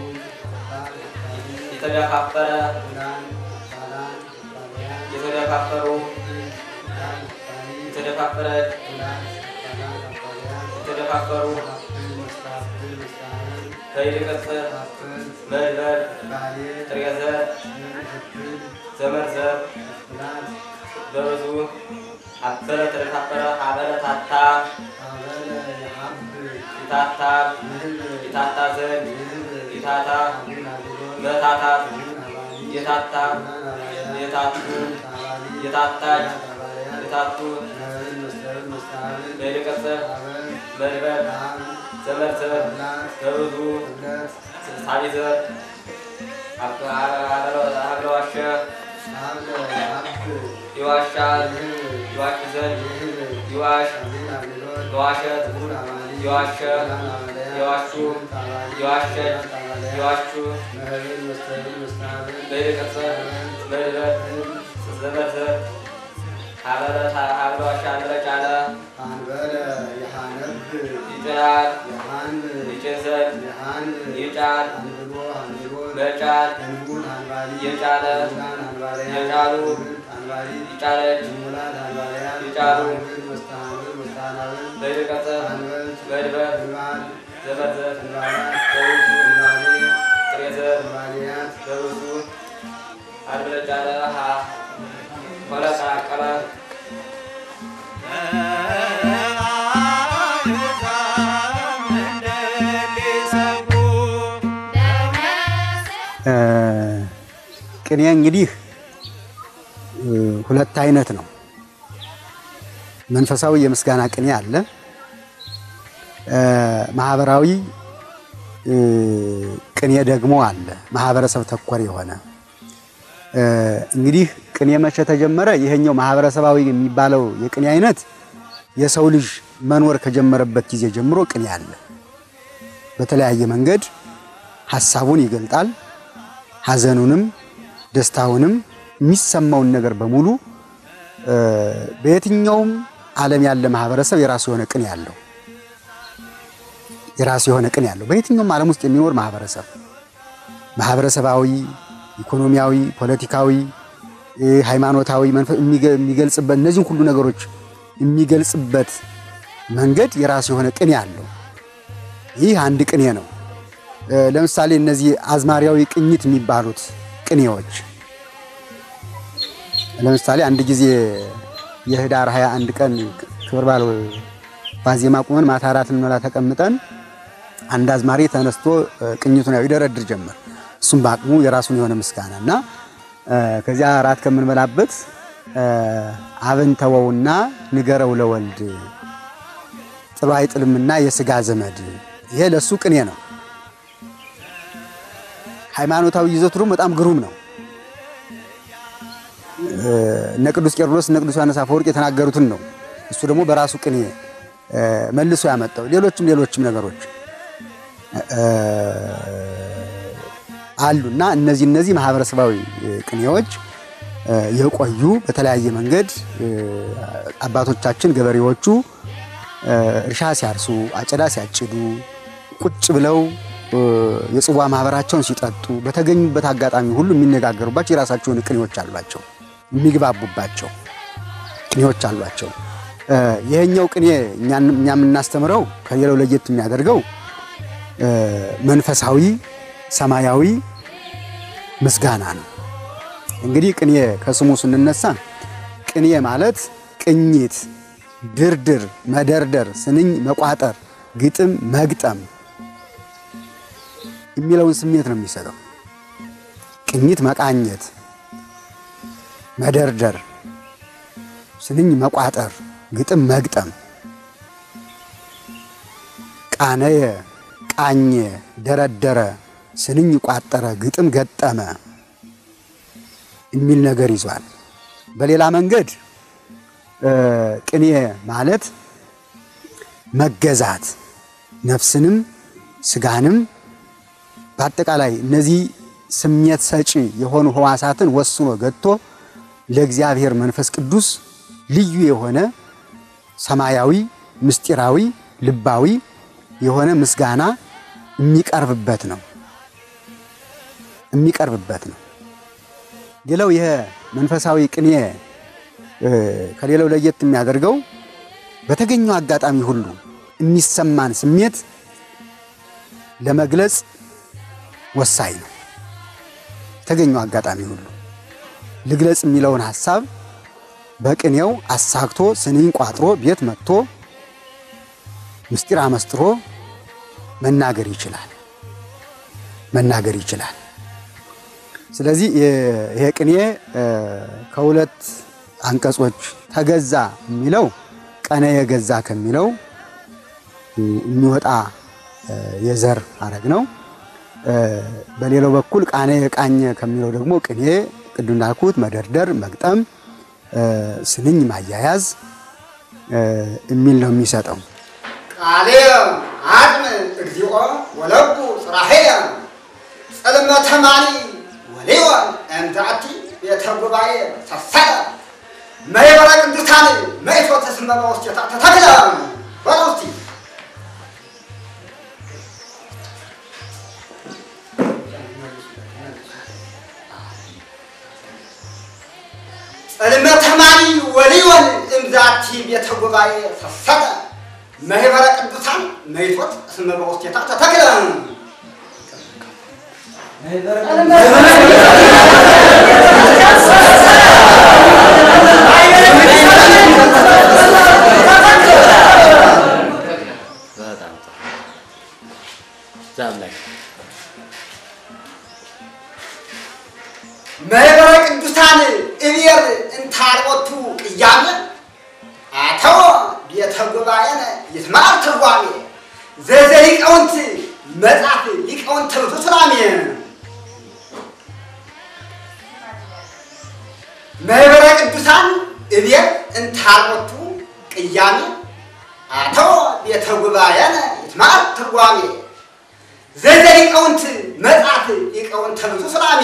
የተደፋፈረ የተደፋፈሩ የተደፋፈረች የተደፋፈሩ ከይልቅጽር መድበር ጥሬዘር ዘመርዘር በብዙ አበረ ተደፋፈረ አበረ ታታ ይታታ ይታታ ዘንድ ይታታ መታታት የታታ የታቱ የታታች የታቱ በይልቅጽር መድበር ዘመርዘር በብዙ ሳቢዘር አብረዋሸ ይዋሻል ይዋሽ ዘንድ ይዋሽ የዋሸት የዋሸ የዋሹ የዋሸች የዋሹ በይልቅጽር መድበር ዘመርዘር ሀበረ ዋሻ አንበረ ጫለ ይጭናል ይጭን ዘንድ ይጫል መጫል የጫለ የጫሉ ይጫለች ይጫሉ በይልቅጽር መድበር ዘመርዘር በብዙ ጥሬዘር በብዙ አንበረ ጫለ ሆነ ቀላቀለ ቅኔ እንግዲህ ሁለት አይነት ነው። መንፈሳዊ የምስጋና ቅኔ አለ። ማህበራዊ ቅኔ ደግሞ አለ። ማህበረሰብ ተኮር የሆነ እንግዲህ ቅኔ መቼ ተጀመረ? ይሄኛው ማህበረሰባዊ የሚባለው የቅኔ አይነት የሰው ልጅ መኖር ከጀመረበት ጊዜ ጀምሮ ቅኔ አለ። በተለያየ መንገድ ሀሳቡን ይገልጣል። ሀዘኑንም ደስታውንም የሚሰማውን ነገር በሙሉ በየትኛውም ዓለም ያለ ማህበረሰብ የራሱ የሆነ ቅኔ ያለው የራሱ የሆነ ቅኔ ያለው በየትኛውም ዓለም ውስጥ የሚኖር ማህበረሰብ ማህበረሰባዊ፣ ኢኮኖሚያዊ፣ ፖለቲካዊ፣ ሃይማኖታዊ የሚገልጽበት እነዚህን ሁሉ ነገሮች የሚገልጽበት መንገድ የራሱ የሆነ ቅኔ አለው። ይህ አንድ ቅኔ ነው። ለምሳሌ እነዚህ አዝማሪያዊ ቅኝት የሚባሉት ቅኔዎች ለምሳሌ አንድ ጊዜ የህዳር 21 ቀን ክብረ በዓል ዋዜማ ቁመን ማታ እራት ልንበላ ተቀምጠን አንድ አዝማሪ ተነስቶ ቅኝቱን ያው ይደረድር ጀመር። እሱም በአቅሙ የራሱን የሆነ ምስጋና እና ከዚያ እራት ከምንበላበት አብን ተወውና ንገረው ለወልድ ጥሎ አይጥልምና የስጋ ዘመድ ይሄ ለሱ ቅኔ ነው። ሃይማኖታዊ ይዘቱ ደግሞ በጣም ግሩም ነው። እነ ቅዱስ ቄርሎስ እነ ቅዱስ ዮሐንስ አፈወርቅ የተናገሩትን ነው እሱ ደግሞ በራሱ ቅኔ መልሶ ያመጣው። ሌሎችም ሌሎችም ነገሮች አሉና እነዚህ እነዚህ ማህበረሰባዊ ቅኔዎች የቆዩ በተለያየ መንገድ አባቶቻችን ገበሬዎቹ እርሻ ሲያርሱ፣ አጨዳ ሲያጭዱ፣ ቁጭ ብለው የጽዋ ማህበራቸውን ሲጠጡ በተገኙበት አጋጣሚ ሁሉ የሚነጋገሩባቸው የራሳቸውን ቅኔዎች አሏቸው። የሚግባቡባቸው ቅኔዎች አሏቸው። ይሄኛው ቅኔ እኛ የምናስተምረው ከሌላው ለየት የሚያደርገው መንፈሳዊ ሰማያዊ ምስጋና ነው። እንግዲህ ቅኔ ከስሙ ስንነሳ ቅኔ ማለት ቅኝት፣ ድርድር፣ መደርደር፣ ስንኝ መቋጠር፣ ግጥም መግጠም የሚለውን ስሜት ነው የሚሰጠው። ቅኝት መቃኘት፣ መደርደር፣ ስንኝ መቋጠር፣ ግጥም መግጠም፣ ቃነየ፣ ቃኘ፣ ደረደረ፣ ስንኝ ቋጠረ፣ ግጥም ገጠመ የሚል ነገር ይዟል። በሌላ መንገድ ቅኔ ማለት መገዛት ነፍስንም ስጋንም በአጠቃላይ እነዚህ ስሜት ሰጪ የሆኑ ሕዋሳትን ወስኖ ገጥቶ ለእግዚአብሔር መንፈስ ቅዱስ ልዩ የሆነ ሰማያዊ ምስጢራዊ ልባዊ የሆነ ምስጋና የሚቀርብበት ነው የሚቀርብበት ነው። ሌላው ይሄ መንፈሳዊ ቅኔ ከሌላው ለየት የሚያደርገው በተገኘው አጋጣሚ ሁሉ የሚሰማን ስሜት ለመግለጽ ወሳኝ ነው። የተገኘው አጋጣሚ ሁሉ ልግለጽ የሚለውን ሐሳብ በቅኔው አሳክቶ ስንኝ ቋጥሮ ቤት መጥቶ ምስጢር አመስጥሮ መናገር ይችላል መናገር ይችላል። ስለዚህ ይሄ ቅኔ ከሁለት አንቀጾች ተገዛ የሚለው ቀነ የገዛ ከሚለው የሚወጣ የዘር ሐረግ ነው። በሌላው በኩል ቃነ የቃኘ ከሚለው ደግሞ ቅኔ ቅዱ እንዳልኩት መደርደር፣ መግጠም፣ ስንኝ ማያያዝ የሚል ነው የሚሰጠው። ቃሌ አጥም እግዚኦ ወለቡ ጽራሄየ ጽልመተ ማኒ ወሌወን እንታቲ ቤተ ጉባኤ ሰሰለ መይበረ ቅዱሳን መይቶ ተስመመ ውስቴታ ተተክለ በለው እስቲ ጽልመተ ማኒ ወሊወን እምዛቲ ቤተ ጉባኤ ሰሰለ መህበረ ቅዱሳን መይቶት እስመ በውስቴታ ተተክለ መህበረ ቅዱሳን እብየር እንታልቦቱ ቅያሜ አተወ ቤተ ጉባኤነ ይትማር ትርጓሜ ዘዘ ሊቃውንት መጽሐፍ ሊቃውንት ብዙ ስላሜ መህበረ ቅዱሳን እብየር እንታልቦቱ ቅያሜ አተወ ቤተ ጉባኤነ ይትማር ትርጓሜ ዘዘ ሊቃውንት መጽሐፍ ሊቃውንት ብዙ ስላሜ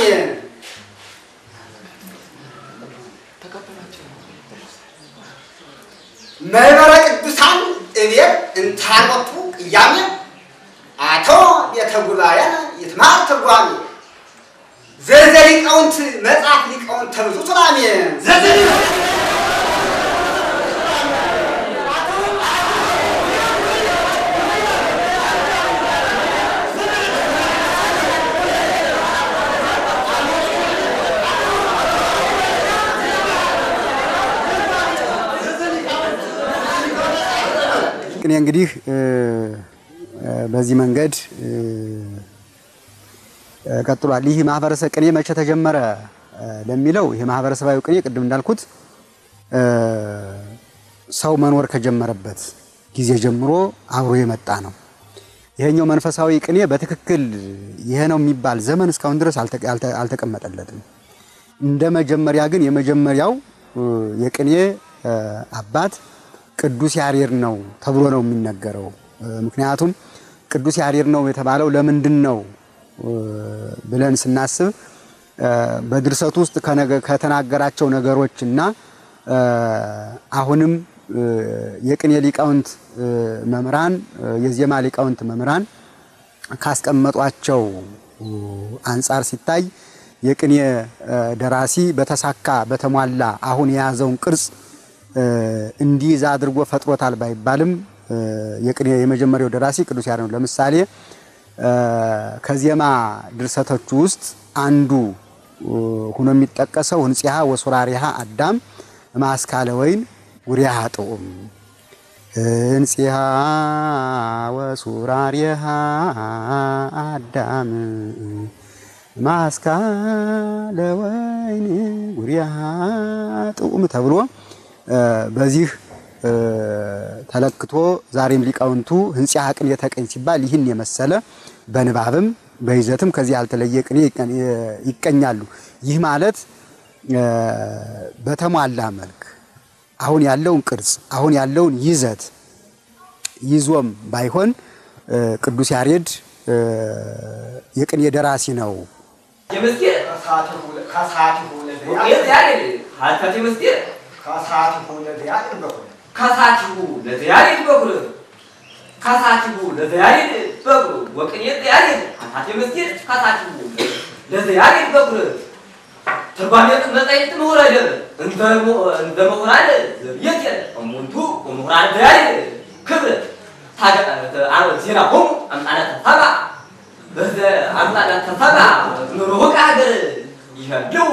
መንበረ ቅዱሳን እቤት እንታኖቱ ቅያሜ አቶ ቤተ ጉባኤነ ይትማር ትርጓሜ ዘዘ ሊቃውንት መጽሐፍ ሊቃውንት ተብዙ ትራሜ ዘዘ ቅኔ እንግዲህ በዚህ መንገድ ቀጥሏል። ይህ ማህበረሰብ ቅኔ መቼ ተጀመረ ለሚለው ይህ ማህበረሰባዊ ቅኔ ቅድም እንዳልኩት ሰው መኖር ከጀመረበት ጊዜ ጀምሮ አብሮ የመጣ ነው። ይሄኛው መንፈሳዊ ቅኔ በትክክል ይሄ ነው የሚባል ዘመን እስካሁን ድረስ አልተቀመጠለትም። እንደ መጀመሪያ ግን የመጀመሪያው የቅኔ አባት ቅዱስ ያሬድ ነው ተብሎ ነው የሚነገረው። ምክንያቱም ቅዱስ ያሬድ ነው የተባለው ለምንድን ነው ብለን ስናስብ በድርሰቱ ውስጥ ከተናገራቸው ነገሮች እና አሁንም የቅኔ ሊቃውንት መምህራን፣ የዜማ ሊቃውንት መምህራን ካስቀመጧቸው አንጻር ሲታይ የቅኔ ደራሲ በተሳካ በተሟላ አሁን የያዘውን ቅርጽ እንዲይዝ አድርጎ ፈጥሮታል ባይባልም የቅኔ የመጀመሪያው ደራሲ ቅዱስ ያሬድ ነው። ለምሳሌ ከዜማ ድርሰቶቹ ውስጥ አንዱ ሆኖ የሚጠቀሰው ህንጽሃ ወሱራሪሃ አዳም ማስካለ ወይን ጉሪያሃ ጥዑም ህንጽሃ ወሱራሪሃ አዳም ማስካለ ወይን ጉሪያሃ ጥዑም ተብሎ በዚህ ተለክቶ ዛሬም ሊቃውንቱ ህንጽሃ ቅኔ ተቀኝ ሲባል ይህን የመሰለ በንባብም በይዘትም ከዚህ ያልተለየ ቅኔ ይቀኛሉ። ይህ ማለት በተሟላ መልክ አሁን ያለውን ቅርጽ አሁን ያለውን ይዘት ይዞም ባይሆን ቅዱስ ያሬድ የቅኔ ደራሲ ነው። የምስጢር ከሳቲሁ ወቅኔት ያሬድ ሀተት የምስጢር ከሳቲሁ ለዘያሬድ በኩል ከሳቲሁ ለዘያሬድ በኩል ከሳቲሁ ለዘያሬድ በኩል ወቅኔት ያሬድ ሀተት የምስጢር ከሳቲሁ ለዘያሬድ በኩል ትርጓሜ መጻሕፍት ምሁረ ደብ እንደ ምሁራን ዘብየት እሙንቱ ወምሁራን ዘያሬድ ክብር ዜና ሆሙ አምጣነ ተሰባ በዘ አምጣነ ተሰባ ምሩቅ ሀገር ይሄድው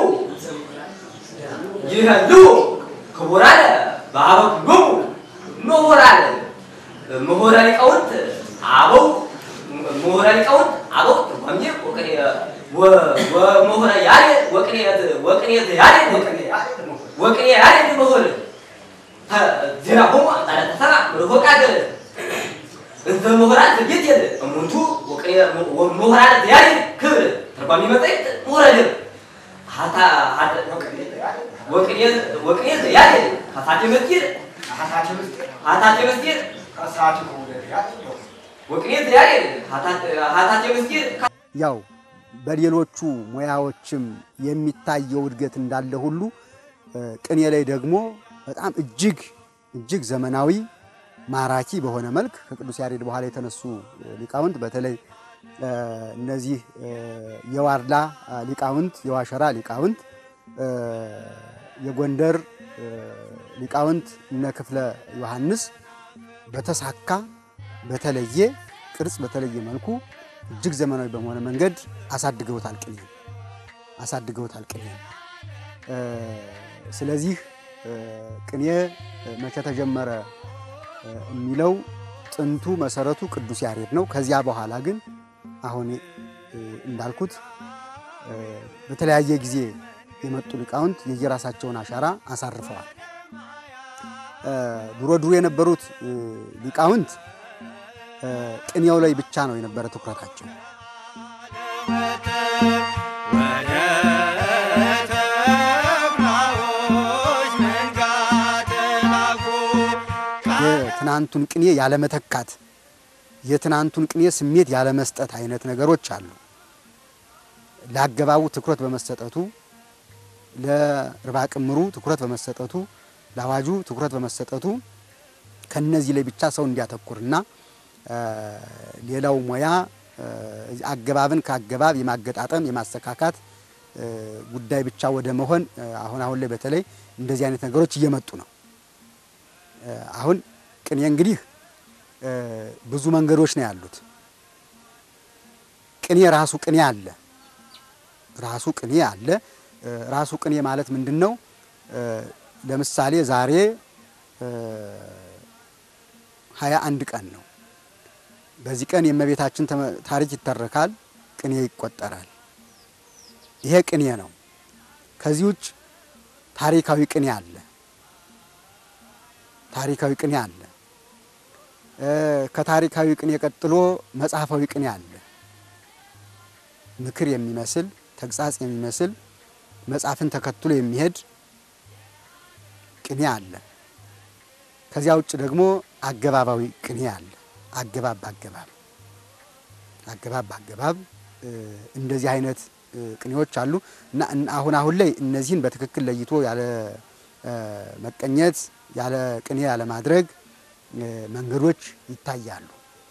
ይሄድው ክቡራን በአበው ሁሉም ምሁራን ምሁረ ሊቃውንት አበው ምሁረ ሊቃውንት አበው ትርጓሜ ወቅኔ ወምሁረ ያሬድ ወቅኔት ወቅኔት ያሬድ ወቅኔ ያሬድ ምሁር ዜና ሆሙ አምጣነ ተሰባ ምሩቅ ሀገር እንተ ምሁራን ዘቤት የለ እሙንቱ ምሁራን ዘያሬድ ክብር ተርጓሚ መጻሕፍት ምሁረ ደብ ወቅኔ ዘያሬድ ሀሳቴ ምስጢር ሀሳቴ ምስጢር ከሳቲሁ ለዘያሬድ በኩል ወቅኔ ዘያሬድ ሀሳቴ ምስጢር ያው በሌሎቹ ሙያዎችም የሚታየው እድገት እንዳለ ሁሉ ቅኔ ላይ ደግሞ በጣም እጅግ እጅግ ዘመናዊ ማራኪ በሆነ መልክ ከቅዱስ ያሬድ በኋላ የተነሱ ሊቃውንት በተለይ እነዚህ የዋርላ ሊቃውንት፣ የዋሸራ ሊቃውንት፣ የጎንደር ሊቃውንት እነ ክፍለ ዮሐንስ በተሳካ በተለየ ቅርጽ በተለየ መልኩ እጅግ ዘመናዊ በሆነ መንገድ አሳድገውታል ቅኔ አሳድገውታል ቅኔ። ስለዚህ ቅኔ መቼ ተጀመረ የሚለው ጥንቱ መሰረቱ ቅዱስ ያሬድ ነው። ከዚያ በኋላ ግን አሁን እንዳልኩት በተለያየ ጊዜ የመጡ ሊቃውንት የየራሳቸውን አሻራ አሳርፈዋል። ድሮ ድሮ የነበሩት ሊቃውንት ቅኔው ላይ ብቻ ነው የነበረ ትኩረታቸው። የትናንቱን ቅኔ ያለመተካት የትናንቱን ቅኔ ስሜት ያለመስጠት አይነት ነገሮች አሉ። ለአገባቡ ትኩረት በመሰጠቱ፣ ለርባ ቅምሩ ትኩረት በመሰጠቱ፣ ለአዋጁ ትኩረት በመሰጠቱ ከነዚህ ላይ ብቻ ሰው እንዲያተኩርና ሌላው ሙያ አገባብን ከአገባብ የማገጣጠም የማስተካካት ጉዳይ ብቻ ወደ መሆን አሁን አሁን ላይ በተለይ እንደዚህ አይነት ነገሮች እየመጡ ነው። አሁን ቅኔ እንግዲህ ብዙ መንገዶች ነው ያሉት። ቅኔ ራሱ ቅኔ አለ። ራሱ ቅኔ አለ። ራሱ ቅኔ ማለት ምንድን ነው? ለምሳሌ ዛሬ ሀያ አንድ ቀን ነው። በዚህ ቀን የእመቤታችን ታሪክ ይተረካል፣ ቅኔ ይቆጠራል። ይሄ ቅኔ ነው። ከዚህ ውጭ ታሪካዊ ቅኔ አለ። ታሪካዊ ቅኔ አለ። ከታሪካዊ ቅኔ ቀጥሎ መጽሐፋዊ ቅኔ አለ። ምክር የሚመስል ተግሳጽ የሚመስል መጽሐፍን ተከትሎ የሚሄድ ቅኔ አለ። ከዚያ ውጭ ደግሞ አገባባዊ ቅኔ አለ። አገባብ በአገባብ አገባብ በአገባብ እንደዚህ አይነት ቅኔዎች አሉ እና አሁን አሁን ላይ እነዚህን በትክክል ለይቶ ያለ መቀኘት ያለ ቅኔ ያለ ማድረግ መንገዶች ይታያሉ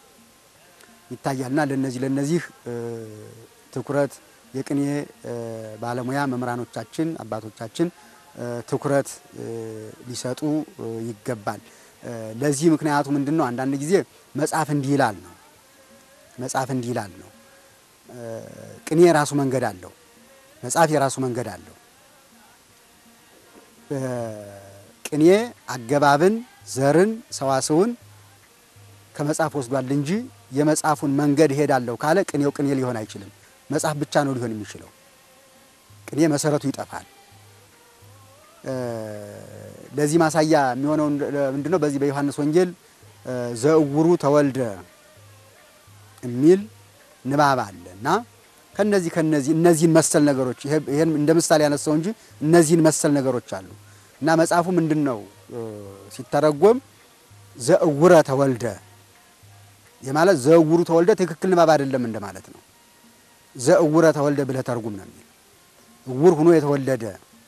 ይታያልና ለነዚህ ለነዚህ ትኩረት የቅኔ ባለሙያ መምህራኖቻችን አባቶቻችን ትኩረት ሊሰጡ ይገባል። ለዚህ ምክንያቱ ምንድን ነው? አንዳንድ ጊዜ መጽሐፍ እንዲህ ይላል ነው መጽሐፍ እንዲህ ይላል ነው። ቅኔ የራሱ መንገድ አለው። መጽሐፍ የራሱ መንገድ አለው። ቅኔ አገባብን፣ ዘርን፣ ሰዋስውን ከመጽሐፍ ወስዷል እንጂ የመጽሐፉን መንገድ እሄዳለሁ ካለ ቅኔው ቅኔ ሊሆን አይችልም። መጽሐፍ ብቻ ነው ሊሆን የሚችለው። ቅኔ መሰረቱ ይጠፋል። ለዚህ ማሳያ የሚሆነው ምንድን ነው? በዚህ በዮሐንስ ወንጌል ዘእውሩ ተወልደ የሚል ንባብ አለ እና ከነዚህ ከነዚህ እነዚህን መሰል ነገሮች ይሄን እንደ ምሳሌ ያነሳው እንጂ እነዚህን መሰል ነገሮች አሉ እና መጽሐፉ ምንድን ነው ሲተረጎም ዘእውረ ተወልደ የማለት ዘእውሩ ተወልደ ትክክል ንባብ አይደለም እንደማለት ነው። ዘእውረ ተወልደ ብለህ ተርጉም ነው የሚል እውር ሁኖ የተወለደ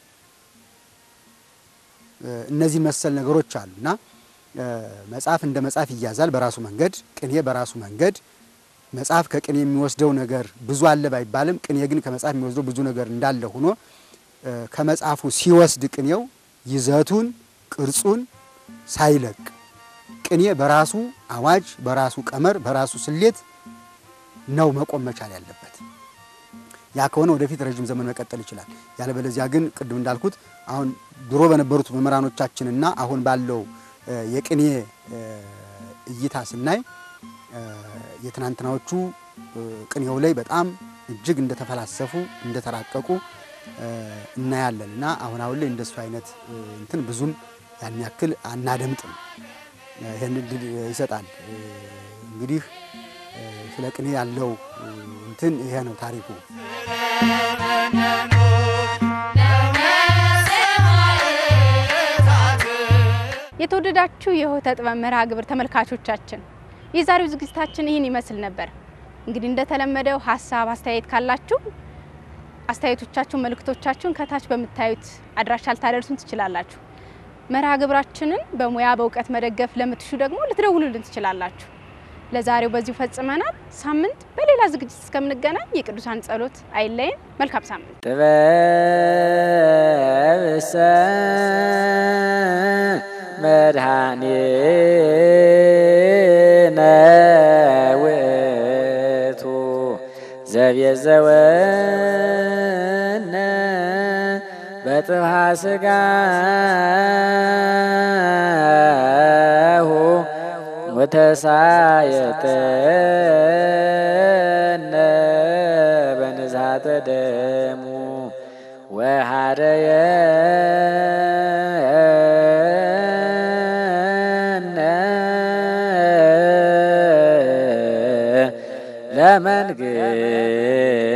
እነዚህ መሰል ነገሮች አሉ እና መጽሐፍ እንደ መጽሐፍ ይያዛል በራሱ መንገድ፣ ቅኔ በራሱ መንገድ። መጽሐፍ ከቅኔ የሚወስደው ነገር ብዙ አለ ባይባልም ቅኔ ግን ከመጽሐፍ የሚወስደው ብዙ ነገር እንዳለ ሆኖ ከመጽሐፉ ሲወስድ ቅኔው ይዘቱን ቅርጹን ሳይለቅ ቅኔ በራሱ አዋጅ፣ በራሱ ቀመር፣ በራሱ ስሌት ነው መቆም መቻል ያለበት። ያ ከሆነ ወደፊት ረዥም ዘመን መቀጠል ይችላል። ያለበለዚያ ግን ቅድም እንዳልኩት አሁን ድሮ በነበሩት መምህራኖቻችንና አሁን ባለው የቅኔ እይታ ስናይ የትናንትናዎቹ ቅኔው ላይ በጣም እጅግ እንደተፈላሰፉ እንደተራቀቁ እናያለን እና አሁን አሁን ላይ እንደሱ አይነት እንትን ብዙም ያን ያክል አናደምጥም። ይህን እድል ይሰጣል። እንግዲህ ስለ ቅኔ ያለው እንትን ይሄ ነው ታሪኩ። የተወደዳችሁ የሆተ ጥበብ መርሃ ግብር ተመልካቾቻችን የዛሬው ዝግጅታችን ይህን ይመስል ነበር። እንግዲህ እንደተለመደው ሀሳብ አስተያየት ካላችሁ አስተያየቶቻችሁን፣ መልእክቶቻችሁን ከታች በምታዩት አድራሻ ልታደርሱን ትችላላችሁ። መርሃ ግብራችንን በሙያ በእውቀት መደገፍ ለምትሹ ደግሞ ልትደውሉልን ትችላላችሁ። ለዛሬው በዚሁ ፈጽመናል። ሳምንት በሌላ ዝግጅት እስከምንገናኝ የቅዱሳን ጸሎት አይለየን። መልካም ሳምንት። ጥበብሰ መድኃኒነ ውእቱ ዘቤዘወነ በጥብሐ ሥጋሁ ወተሳየጠነ በንዝሐተ ደሙ ወሃደየነ ለመንግሥት